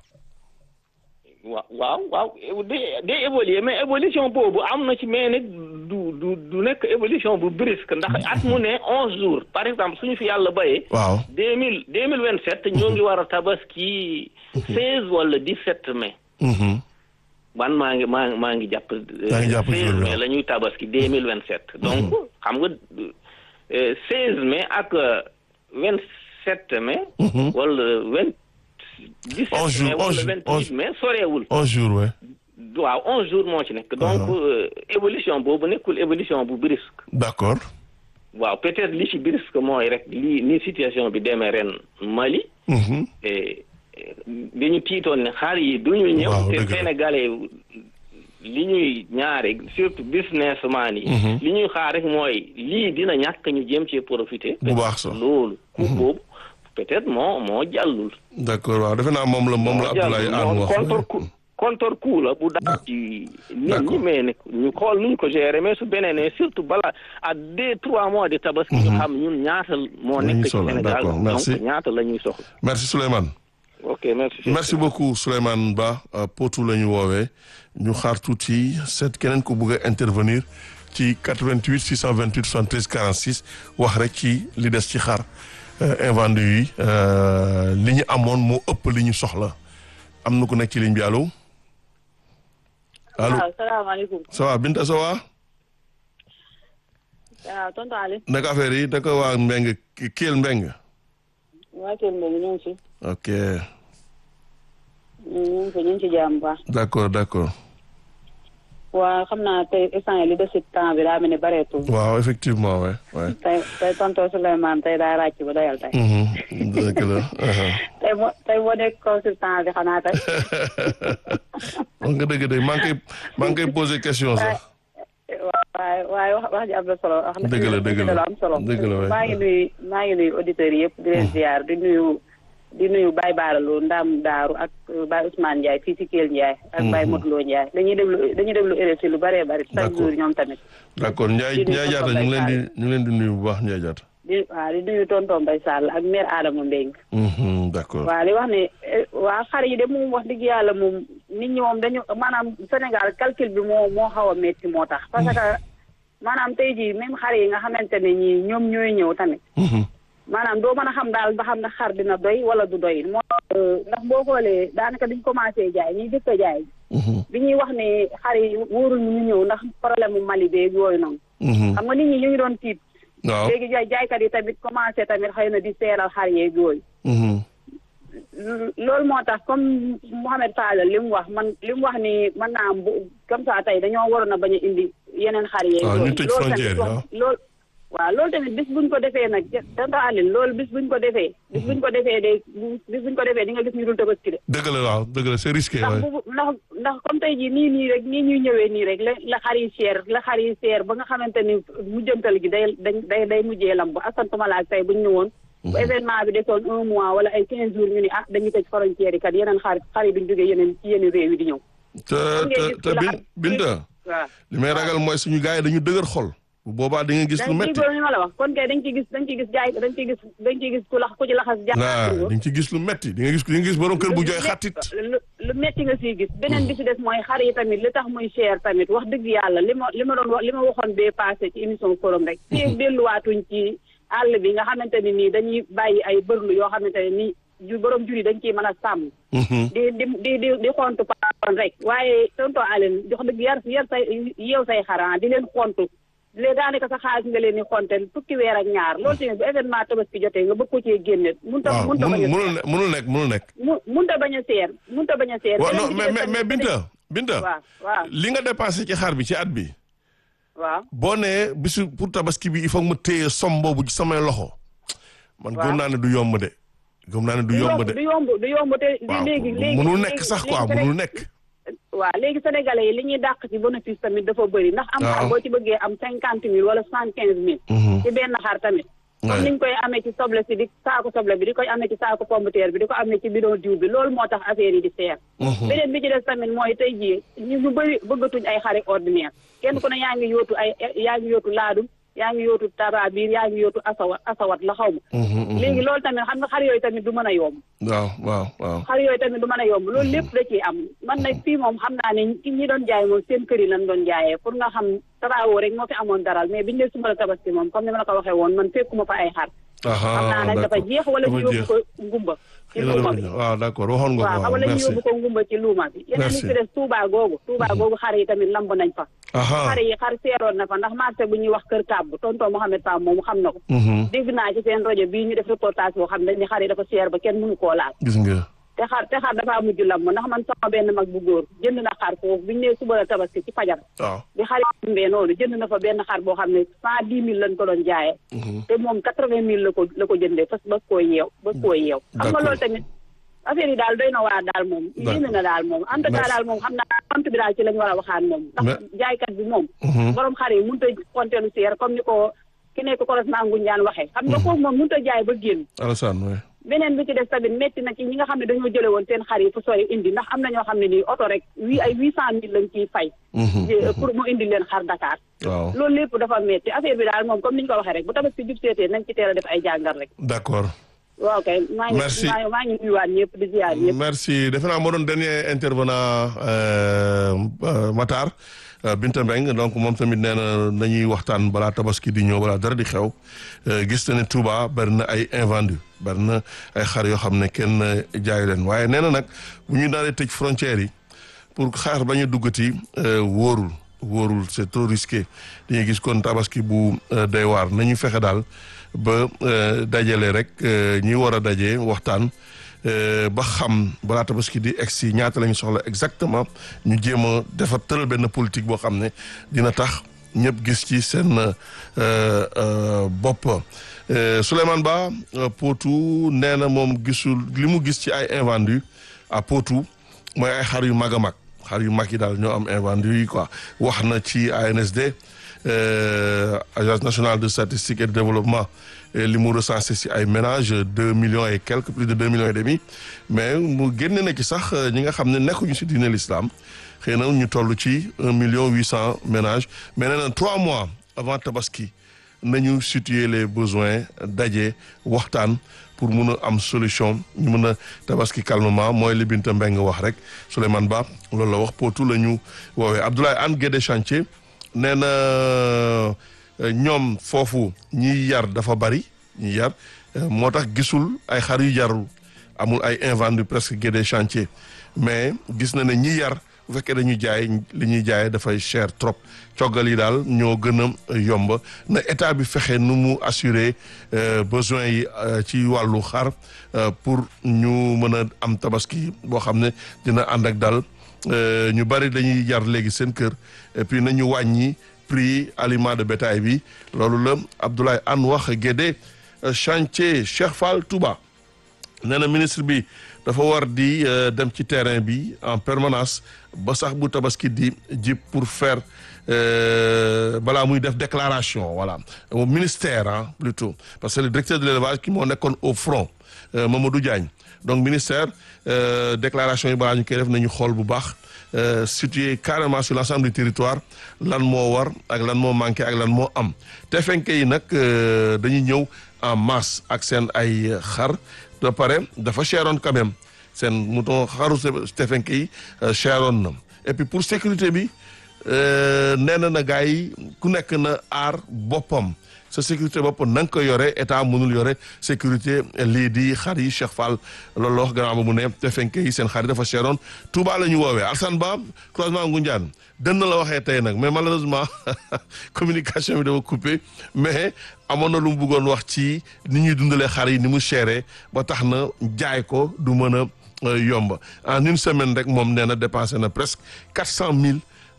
[SPEAKER 8] waaw waaw waaw day day évoluer mais évolution boobu am na ci mais nag du du du nekk évolution bu brusque ndax at mu ne onze jours par exemple suñu fi yàlla bayee
[SPEAKER 1] waaw
[SPEAKER 8] deux mille deux mille vingt sept ñoo ngi war a tabaski seize wala dix sept mai
[SPEAKER 1] Mhm.
[SPEAKER 8] man maa ngi maa maa ngi jàpp
[SPEAKER 1] Yaa ngi jàpp
[SPEAKER 8] seize
[SPEAKER 1] jour bi,
[SPEAKER 8] mai
[SPEAKER 1] waaw.
[SPEAKER 8] la ñuy tabaski deux mille vingt sept donc xam nga seize mai ak vingt sept mai
[SPEAKER 1] Mhm.
[SPEAKER 8] wala vingt dix
[SPEAKER 1] Onze
[SPEAKER 8] sept
[SPEAKER 1] jours,
[SPEAKER 8] mai wala
[SPEAKER 1] onze jours,
[SPEAKER 8] vingt
[SPEAKER 1] onze-
[SPEAKER 8] huit mai soreewul
[SPEAKER 1] un jour ouais.
[SPEAKER 8] waaw onze jours moo ci nekk donc
[SPEAKER 1] Ah.
[SPEAKER 8] euh, évolution boobu nekkul évolution bu brusque
[SPEAKER 1] d'accord.
[SPEAKER 8] waaw peut-être li ci brusque mooy rek li ni situation bi demee ren Mali
[SPEAKER 1] Mhm.
[SPEAKER 8] et dañu tiitoon ne xar yi duñu ñëw
[SPEAKER 1] Waaw,
[SPEAKER 8] te
[SPEAKER 1] dëgg la.
[SPEAKER 8] sénégalais li ñuy ñaare surtout businessman yi
[SPEAKER 1] Mhm.
[SPEAKER 8] li ñuy xaar rek mooy lii dina ñàkk ñu jéem ci profiter
[SPEAKER 1] Bu baax sax.
[SPEAKER 8] loolu coup boobu peut-être moo moo jàllul
[SPEAKER 1] d'accord waaw defe naa moom la moom la Abdoulaye Anne wax.
[SPEAKER 8] contre coup contre coup la bu daal ci nit ñi mais ne ñu xool nuñ ko gérer mais su beneen ne surtout bala à deux trois mois de tabaski ñu xam ñun ñaata moo
[SPEAKER 1] La ñuy
[SPEAKER 8] nekk ci
[SPEAKER 1] soxla,
[SPEAKER 8] Sénégal
[SPEAKER 1] d'accord,
[SPEAKER 8] donc
[SPEAKER 1] merci.
[SPEAKER 8] ñaata la ñuy soxla
[SPEAKER 1] merci Souleymane.
[SPEAKER 8] ok merci
[SPEAKER 1] merci beaucoup Souleymane Ba euh, Potou la ñu woowee ñu xaar tuuti seet keneen ko bëgg a intervenir ci 88 628 73 46 wax rek ci li des ci xar euh, invendu yi euh, li ñu amoon moo ëpp li ñu soxla am na ku nekk ci ligne bi allo allo
[SPEAKER 9] waaw salaamaaleykum
[SPEAKER 1] ça va Binta ça va
[SPEAKER 9] waaw tonton Ali
[SPEAKER 1] naka affaire yi naka waa Mbeng Kelle Mbeng
[SPEAKER 9] waa Kelle Mbengue ñu ngi ci
[SPEAKER 1] ok
[SPEAKER 9] ñu ngi ci ñu ngi ci jàmm bu baax
[SPEAKER 1] d'accord d'accord
[SPEAKER 9] waa xam naa tey instant yi li des ci temps bi daa mel ni bareetul
[SPEAKER 1] waaw effectivement ouais ouais
[SPEAKER 9] tey tey tonton Souleymane tey daa ràcc ba doyal tey
[SPEAKER 1] Mhm. dëgg la aha.
[SPEAKER 9] tey moo tey moo nekk consultant bi xanaa tey
[SPEAKER 1] wax nga dëgg de maa ngi koy maa ngi koy posé question sax.
[SPEAKER 9] waaye waaye wax wax ji am na solo wax na
[SPEAKER 1] Dëgg la, dëgg la.
[SPEAKER 9] lu am solo
[SPEAKER 1] Dëgg la, waay.
[SPEAKER 9] maa ngi nuyu maa ngi nuyu auditeurs yi yëpp di leen ziar di nuyu di nuyu Baye Baaraloo Ndam Daaru ak euh, Baye Ousmane Ndiaye fii ci Kell Ndiaye ak Baye Modou Lo Ndiaye dañuy déglu dañuy déglu RFI lu bëree bëri chaque
[SPEAKER 1] D'accord.
[SPEAKER 9] jour ñoom tamit
[SPEAKER 1] d'accord Ndiaye
[SPEAKER 9] di nuyu
[SPEAKER 1] Ndiaye Diatta ñu ngi leen di ñu ngi leen di nuyu bu baax Ndiaye Diatta.
[SPEAKER 9] di waaw di nuyu tonton Mbaye Sall ak mère Adama Mbengue
[SPEAKER 1] Mhm, d'accord
[SPEAKER 9] waaw li wax ne eh, waa xar yi de moom wax dëgg yàlla moom nit ñi moom dañu maanaam Sénégal calcul bi moo moo xaw a métti moo tax parce que maanaam tey jii même xar yi nga xamante ne ñii ñoom ñooy ñëw tamit
[SPEAKER 1] Mhm,
[SPEAKER 9] maanaam doo mën a xam daal ba xam ne xar dina doy wala du doy moo tax ndax boo xoolee daanaka diñ commencé jaay ñuy jëkk a jaay
[SPEAKER 1] mhm,
[SPEAKER 9] bi ñuy wax ne xar yi wóoruñu ñu ñëw ndax problème mu Mali beeg yooyu noonu
[SPEAKER 1] mhm.
[SPEAKER 9] xam nga nit ñi ñu ngi doon tiit
[SPEAKER 1] waaw
[SPEAKER 9] léegi jaay jaaykat yi tamit commencé tamit xëy na di seeral xar yeeg yooyu
[SPEAKER 1] Mhm,
[SPEAKER 9] loolu moo tax comme Mouhamed Fadel li mu wax man li mu wax ni mën naa am bu comme ça tey dañoo waroon a bañ a indi yeneen xar yeeg
[SPEAKER 1] waaw ñu
[SPEAKER 9] yooyu
[SPEAKER 1] tëj
[SPEAKER 9] loolu
[SPEAKER 1] frontière
[SPEAKER 9] tamit
[SPEAKER 1] yi,
[SPEAKER 9] wax
[SPEAKER 1] waaw.
[SPEAKER 9] loolu waaw loolu tamit bis buñ ko defee nag danga àllin loolu bis buñ ko defee bis buñ ko defee de bis buñ ko defee di nga gis ñu dul tabaski de
[SPEAKER 1] dëgg la waaw dëgg la c'est risqué
[SPEAKER 9] ndax
[SPEAKER 1] waay.
[SPEAKER 9] bu ndax ndax comme tey jii nii nii rek nii ñuy ñëwee nii rek la la xar yi seer la xar yi seer ba nga xamante ni mujjantal gi day dañ day day mujjee lamb asantuma laak tey buñ ñëwoon bu événement bi desoon un mois wala ay quinze jours ñu ni ah dañuy tëj frontière yi kat yeneen xar xar yi duñ jógee yeneen ci yeneen réew yi di ñëw
[SPEAKER 1] te te te bin Binta
[SPEAKER 9] waaw
[SPEAKER 1] li may ragal mooy suñu gars yi dañu dëgër xol. bu boobaa di nga gis lu
[SPEAKER 9] dañ
[SPEAKER 1] métti
[SPEAKER 9] déggoo li ma la wax kon kay dañ ciy gis dañ ciy gis jaay dañ ciy gis dañ ciy gis ku lax ku ci laxas
[SPEAKER 1] waaw
[SPEAKER 9] jaay
[SPEAKER 1] di nga ci gis lu métti di nga gis di nga gis borom kër bu jooy xattit
[SPEAKER 9] lu lu metti nga siy gis beneen bi si des mooy xar yi tamit li tax muy cher tamit wax dëgg yàlla li ma li ma doon wax li ma waxoon bee passé ci émission forum rek fii delluwaatuñ ci àll bi nga xamante ni nii dañuy bàyyi ay bërlu yoo xamante ne nii ju borom jur yi dañ ciy mën a sàmm di di di di di xontu paon rek waaye tonto Aline jox dëgg yar yar say yeew say xaran di leen xontu di leen daanaka sa xaalis nga leen di xontel fukki weer ak ñaar loolu tamit bu événement tabaski jotee nga bëgg ko cee génne mun ta
[SPEAKER 1] waaw
[SPEAKER 9] mun ta bañ a
[SPEAKER 1] mënul mënul mënul nekk mënul nekk
[SPEAKER 9] mu mun ta bañ a seer mun ta bañ a seer
[SPEAKER 1] waaw
[SPEAKER 9] beneen
[SPEAKER 1] non
[SPEAKER 9] bi ci
[SPEAKER 1] mais
[SPEAKER 9] des
[SPEAKER 1] mais mais
[SPEAKER 9] tamit-
[SPEAKER 1] Binta Binta
[SPEAKER 9] waaw waaw
[SPEAKER 1] li nga dépensé ci xar bi ci at bi
[SPEAKER 9] waaw
[SPEAKER 1] boo nee bisu pour tabaski bi il faut que mu téye som boobu ci samay loxo man
[SPEAKER 9] Waaw.
[SPEAKER 1] gëm naa ne du yomb de gëm naa ne du yomb de
[SPEAKER 9] du yomb du yomb te
[SPEAKER 1] waaw
[SPEAKER 9] léegi léegi
[SPEAKER 1] mënul
[SPEAKER 9] léegi-
[SPEAKER 1] nekk sax
[SPEAKER 9] léegi
[SPEAKER 1] quoi
[SPEAKER 9] Séné-
[SPEAKER 1] mënul nekk
[SPEAKER 9] waaw léegi sénégalais yi li ñuy dàq ci bénéfice tamit dafa bëri ndax am
[SPEAKER 1] Waaw.
[SPEAKER 9] xar boo ci bëggee am cinquante mille wala soixante quinze mille
[SPEAKER 1] Mhm.
[SPEAKER 9] ci benn xar tamit
[SPEAKER 1] Ouais.
[SPEAKER 9] comme niñ koy amee ci soble si di saako soble bi di koy amee ci saako pomme de terre bi di ko amee ci bidon diw bi loolu moo tax affaire yi di seer
[SPEAKER 1] Mhm.
[SPEAKER 9] beneen bi ci des tamit mooy tey jii ñu ñu bëri bëggatuñ ay xari ordinaire kenn ku ne yaa ngi yootu ay yaa ngi yootu laadum yaa ngi yootu tarabiir yaa ngi yootu asawat asawat la xaw ma
[SPEAKER 1] Mhm, mhm.
[SPEAKER 9] léegi loolu tamit xam nga xar yooyu tamit du mën a yomb
[SPEAKER 1] waaw waaw waaw
[SPEAKER 9] xar yooyu tamit du mën a yomb loolu lépp da ciy am man nag fii moom xam naa ne ki ñi doon jaay moom seen kër yi lañ doon jaayee pour nga xam travaux rek moo fi amoon daral mais biñu ne suba la tabaski moom comme ni ma la ko waxee woon man fekkuma fa ay xar xam naa nag dafa jeex wala ñu yóbbu ko ngumba ci luuma bi
[SPEAKER 1] waaw d'accord waxoon nga
[SPEAKER 9] waaw
[SPEAKER 1] ko
[SPEAKER 9] xam
[SPEAKER 1] waaw
[SPEAKER 9] wala ñu
[SPEAKER 1] merci
[SPEAKER 9] yóbbu ko ngumba ci luuma bi yeneen li
[SPEAKER 1] Merci.
[SPEAKER 9] ci des Touba googu Touba googu xar yi tamit lamb nañ fa
[SPEAKER 1] aha
[SPEAKER 9] xar yi xar seeroon na fa ndax marché bu ñuy wax kër kàbb tonton Mohamed Pam moom xam na ko
[SPEAKER 1] Mhm.
[SPEAKER 9] dégg naa ci seen rajo bii ñu def reportage boo xam ne dañ ni xar yi dafa seer ba kenn mënu koo laal
[SPEAKER 1] gis nga
[SPEAKER 9] te xar te xar dafa mujj lamb ndax man sama benn mag bu góor jënd na xar foofu biñu nee suba la tabaski ci fajar
[SPEAKER 1] waaw
[SPEAKER 9] bi xar yi mbee noonu jënd na fa benn xar boo xam ne cent dix mille lañ ko doon jaayee te moom quatre vingt mille la ko la ko jëndee fas ba koo yeew ba koo yeew xam nga
[SPEAKER 1] D'accord.
[SPEAKER 9] loolu tamit affaire yi daal doy na waar daal moom yéeme na daal moom en tout cas
[SPEAKER 1] Merci.
[SPEAKER 9] daal moom xam naa compte bi daal ci lañ war a waxaan moom ndax
[SPEAKER 1] Mais-
[SPEAKER 9] jaaykat bi moom
[SPEAKER 1] Mhm.
[SPEAKER 9] borom xar yi mënut a compter lu seer comme ni ko ki nekk correspondant Ngoundiane waxee xam nga foofu moom mënut a jaay ba génn
[SPEAKER 1] Alassane oui
[SPEAKER 9] beneen bi ci des tamit métti na ci ñi nga xam ne dañoo jële woon seen xar yi fu sori indi ndax am na ñoo xam ne nii oto rek wi ay huit cent mille lañ ciy fay
[SPEAKER 1] Mhm.
[SPEAKER 9] Eh, pour mu indi leen xar Dakar
[SPEAKER 1] waaw
[SPEAKER 9] loolu lépp dafa métti affaire bi daal moom comme ni ñu ko waxee rek bu tabaski jub seetee nañ ci teel a def ay jàngat rek
[SPEAKER 1] d'accord
[SPEAKER 9] waaw kay maa ngi
[SPEAKER 1] Merci.
[SPEAKER 9] maa ngi maa ngi nuyuwaat ñëpp di ziar ñëpp
[SPEAKER 1] merci defe naa moo doon dernier intervenant euh, euh, Matar euh, Binta Mbeng donc moom tamit nee na nañuy waxtaan balaa tabaski di ñëw balaa dara di xew euh, gis na ne Touba bari na ay invendu bari na ay xar yoo xam ne kenn jaayu leen waaye nee na nag bu ñu daal di tëj frontières yi pour xaar ba ñu duggati euh, wóorul wóorul c'est trop risqué dañuy gis kon tabaski bu euh, doy waar nañu fexe daal ba euh, dajale rek euh, ñi war a daje waxtaan euh, ba xam balaa tabaski di egsi ñaata la ñu soxla exactement ñu jéem a defar tëral benn politique boo xam ne dina tax ñëpp gis ci seen euh, euh, bopp Euh, Souleymane Ba euh, Potou nee na moom gisul li mu gis ci ay invendus à Potou mooy ay xar yu mag a mag xar yu mag yi daal ñoo am invendus yi quoi wax na ci ANSD euh, agence nationale de statistique et de développement euh, li mu recensé si ay ménages deux millions et quelques plus de deux millions et demi mais mu génne na ci sax euh, ñi nga xam ne nekkuñu si diine l'islam xëy na ñu toll ci un million huit cent ménages mais nee na trois mois avant tabaski nañu situer les besoins daje waxtaan pour mun a am solution ñu mun a tabaski calmement mooy li Binta Mbeng wax rek Souleymane Ba loolu la wax Potou la ñu woowee Abdoulaye Anne Guédé Chantier nee na euh, ñoom foofu ñiy yar dafa bari ñiy yar euh, moo tax gisul ay xar yu jarul amul ay invendu presque Guédé Chantier mais gis na ne ñi yar bu fekkee dañuy jaay li ñuy jaayee dafay cher trop coggal yi daal ñoo gën a yomb na état bi fexe nu mu assurer euh, besoin yi euh, ci wàllu xar euh, pour ñu mën a am tabaski boo xam ne dina ànd ak dal euh, ñu bari dañuy jar léegi seen kër et puis nañu wàññi prix aliment de bétail bi loolu la Abdoulaye Anne wax Guédé euh, chantier Cheikh Fall Touba nee na ministre bi dafa war di euh, dem ci terrain bi en permanence ba sax bu tabaski di jib pour faire euh, balaa muy def déclaration voilà au ministère ah plutôt parce que le directeur de l'élevage ki moo nekkoon au front euh, Mamadou Diagne donc ministère euh, déclaration yi balaa ñu koy def nañu xool bu baax situé carrément sur l'ensemble du territoire lan moo war ak lan moo manqué ak lan moo am teefenke yi nag dañuy ñëw en masse ak seen ay xar de pare dafa cheroon quand même seen mouton xaru teefenke yi cheroon na et puis pour sécurité bi nee na na gars yi ku nekk na aar boppam sa sécurité bopp na nga ko yore état mënul yore sécurité lii di xar yi Cheikh Fall loolu la wax gannaaw ba mu ne te fenke yi seen xar yi dafa cheroon Touba la ñu woowee Alsane Ba croisement Ngoundiane dën na la waxee tey nag mais malheureusement communication bi dafa coupé mais amoon na lu mu bëggoon wax ci ni ñuy dundalee xar yi ni mu chéré ba tax na jaay ko du mën a yomb en une semaine rek moom nee na dépensé na presque quatre cent mille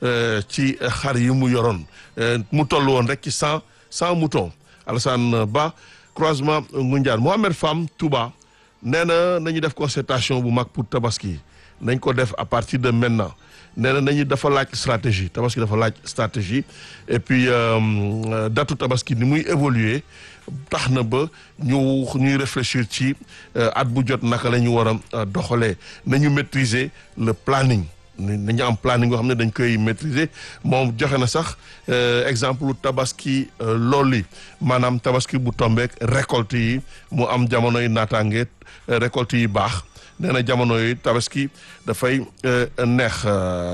[SPEAKER 1] ci xar yi mu yoroon mu toll woon rek ci cent cent moutons Alassane Ba croisement Ngoundiane Mohamed Fam Touba nee na nañu def concertation bu mag pour tabaski nañ ko def à partir de maintenant nee na nañu dafa laaj stratégie tabaski dafa laaj stratégie et puis datu tabaski ni muy évoluer tax na ba ñu ñuy réfléchir ci at bu jot naka la ñu war a doxalee nañu maîtriser le planning nañu am planning nga xam ne dañ koy maîtriser moom joxe na sax exemple tabaski loolu yi maanaam tabaski bu tombeek récolte yi mu am jamono yi naataange récolte yi baax nee na jamono yi tabaski dafay neex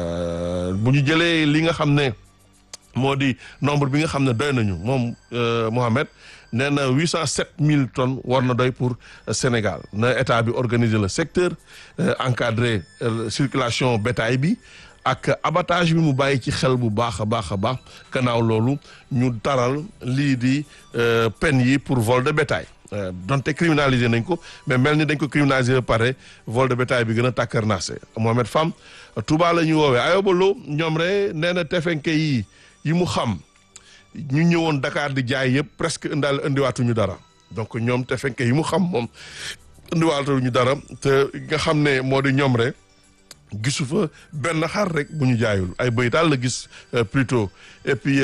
[SPEAKER 1] bu ñu jëlee li nga xam ne moo di nombre bi nga xam ne doy nañu moom Mohamed nee na huit cent sept mille tonnes war na doy pour Sénégal na état bi organiser le secteur encadrer circulation bétail bi ak abattage bi mu bàyyi ci xel bu baax a baax a baax gannaaw loolu ñu taral lii di peine yi pour vol de bétail donte criminalisé nañ ko mais mel ni dañ ko criminalisé ba pare vol de bétail bi gën a tàkkarnaase Mohamed Fam Touba la ñuy woowee ayobalo ñoom re nee na tefenke yi yi mu xam ñu ñëwoon Dakar di jaay yëpp presque indaal indiwaatuñu dara donc ñoom te fekke yi mu xam moom indiwaatuñu dara te nga xam ne moo di ñoom rek gisu fa benn xar rek bu ñu jaayul ay bëy daal la gis plutôt et puis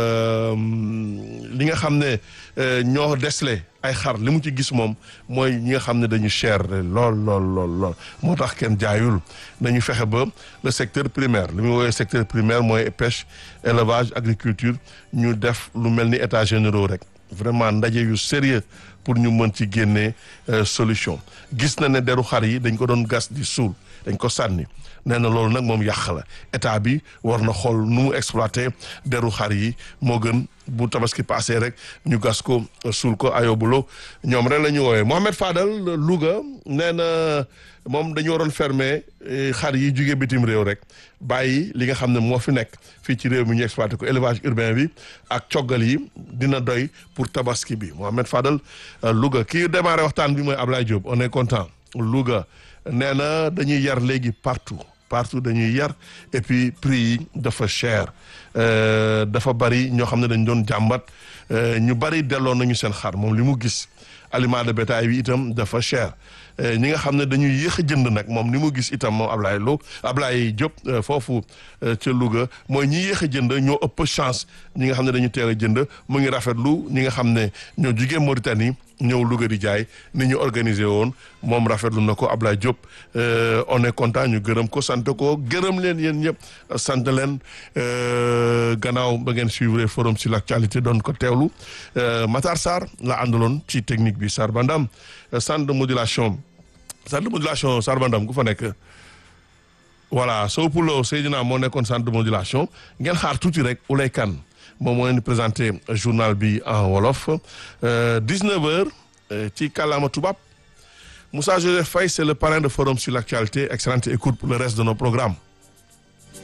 [SPEAKER 1] li nga xam ne ñoo desle ay xar li mu ci gis moom mooy ñi nga xam ne dañu cher lool lool lool lool moo tax kenn jaayul nañu fexe ba le secteur primaire li muy woowee secteur primaire mooy pêche élevage agriculture ñu def lu mel ni états généraux rek vraiment ndaje yu sérieux pour ñu mën ci génnee solution gis na ne deru xar yi dañ ko doon gas di suul dañ ko sànni nee na loolu nag moom yàq la état bi war na xool nu mu exploité deru xar yi moo gën bu tabaski passé rek ñu gas ko suul ko ayobulo ñoom rek la ñu woowee Mohamed Fadal Louga nee na moom dañu waroon fermer xar yi jóge bitim réew rek bàyyi li nga xam ne moo fi nekk fii ci réew mi ñu exploité ko élevage urbain bi ak coggal yi dina doy pour tabaski bi Mohamed Fadal Louga kii démarré waxtaan bi mooy Ablaye Diop on est content Louga nee na dañuy yar léegi partout partout dañuy yar et puis prix yi dafa cher dafa bari ñoo xam ne dañ doon jàmbat ñu bari delloo nañu seen xar moom li mu gis aliment de bétail bi itam dafa cher ñi nga xam ne dañuy yéex a jënd nag moom ni mu gis itam moom Ablaye Lo Ablaye Diop foofu ca Louga mooy ñi yéex a jënd ñoo ëpp chance ñi nga xam ne dañu teel a jënd mu ngi rafetlu ñi nga xam ne ñoo jugee Mauritanie ñëw Louga di jaay ni ñu organisé woon moom rafetlu na ko Ablaye Diop on est content ñu gërëm ko sant ko gërëm leen yéen ñëpp sant leen gannaaw ba ngeen suivre forum sur l'actualité doon ko teewlu Matar Sarr la àndaloon ci technique bi Sarr Bandam centre de modulation centre de modulation Sarr Bandam ku fa nekk voilà Sow Poulo Seydina moo nekkoon centre de modulation ngeen xaar tuuti rek Oulay Kane moom moo leen di présenté journal bi en wolof 19 heures ci kàllaama tubaab Moussa Joseph Faye c'est le parrain de forum sur l'actualité excellente écoute pour le reste de nos programmes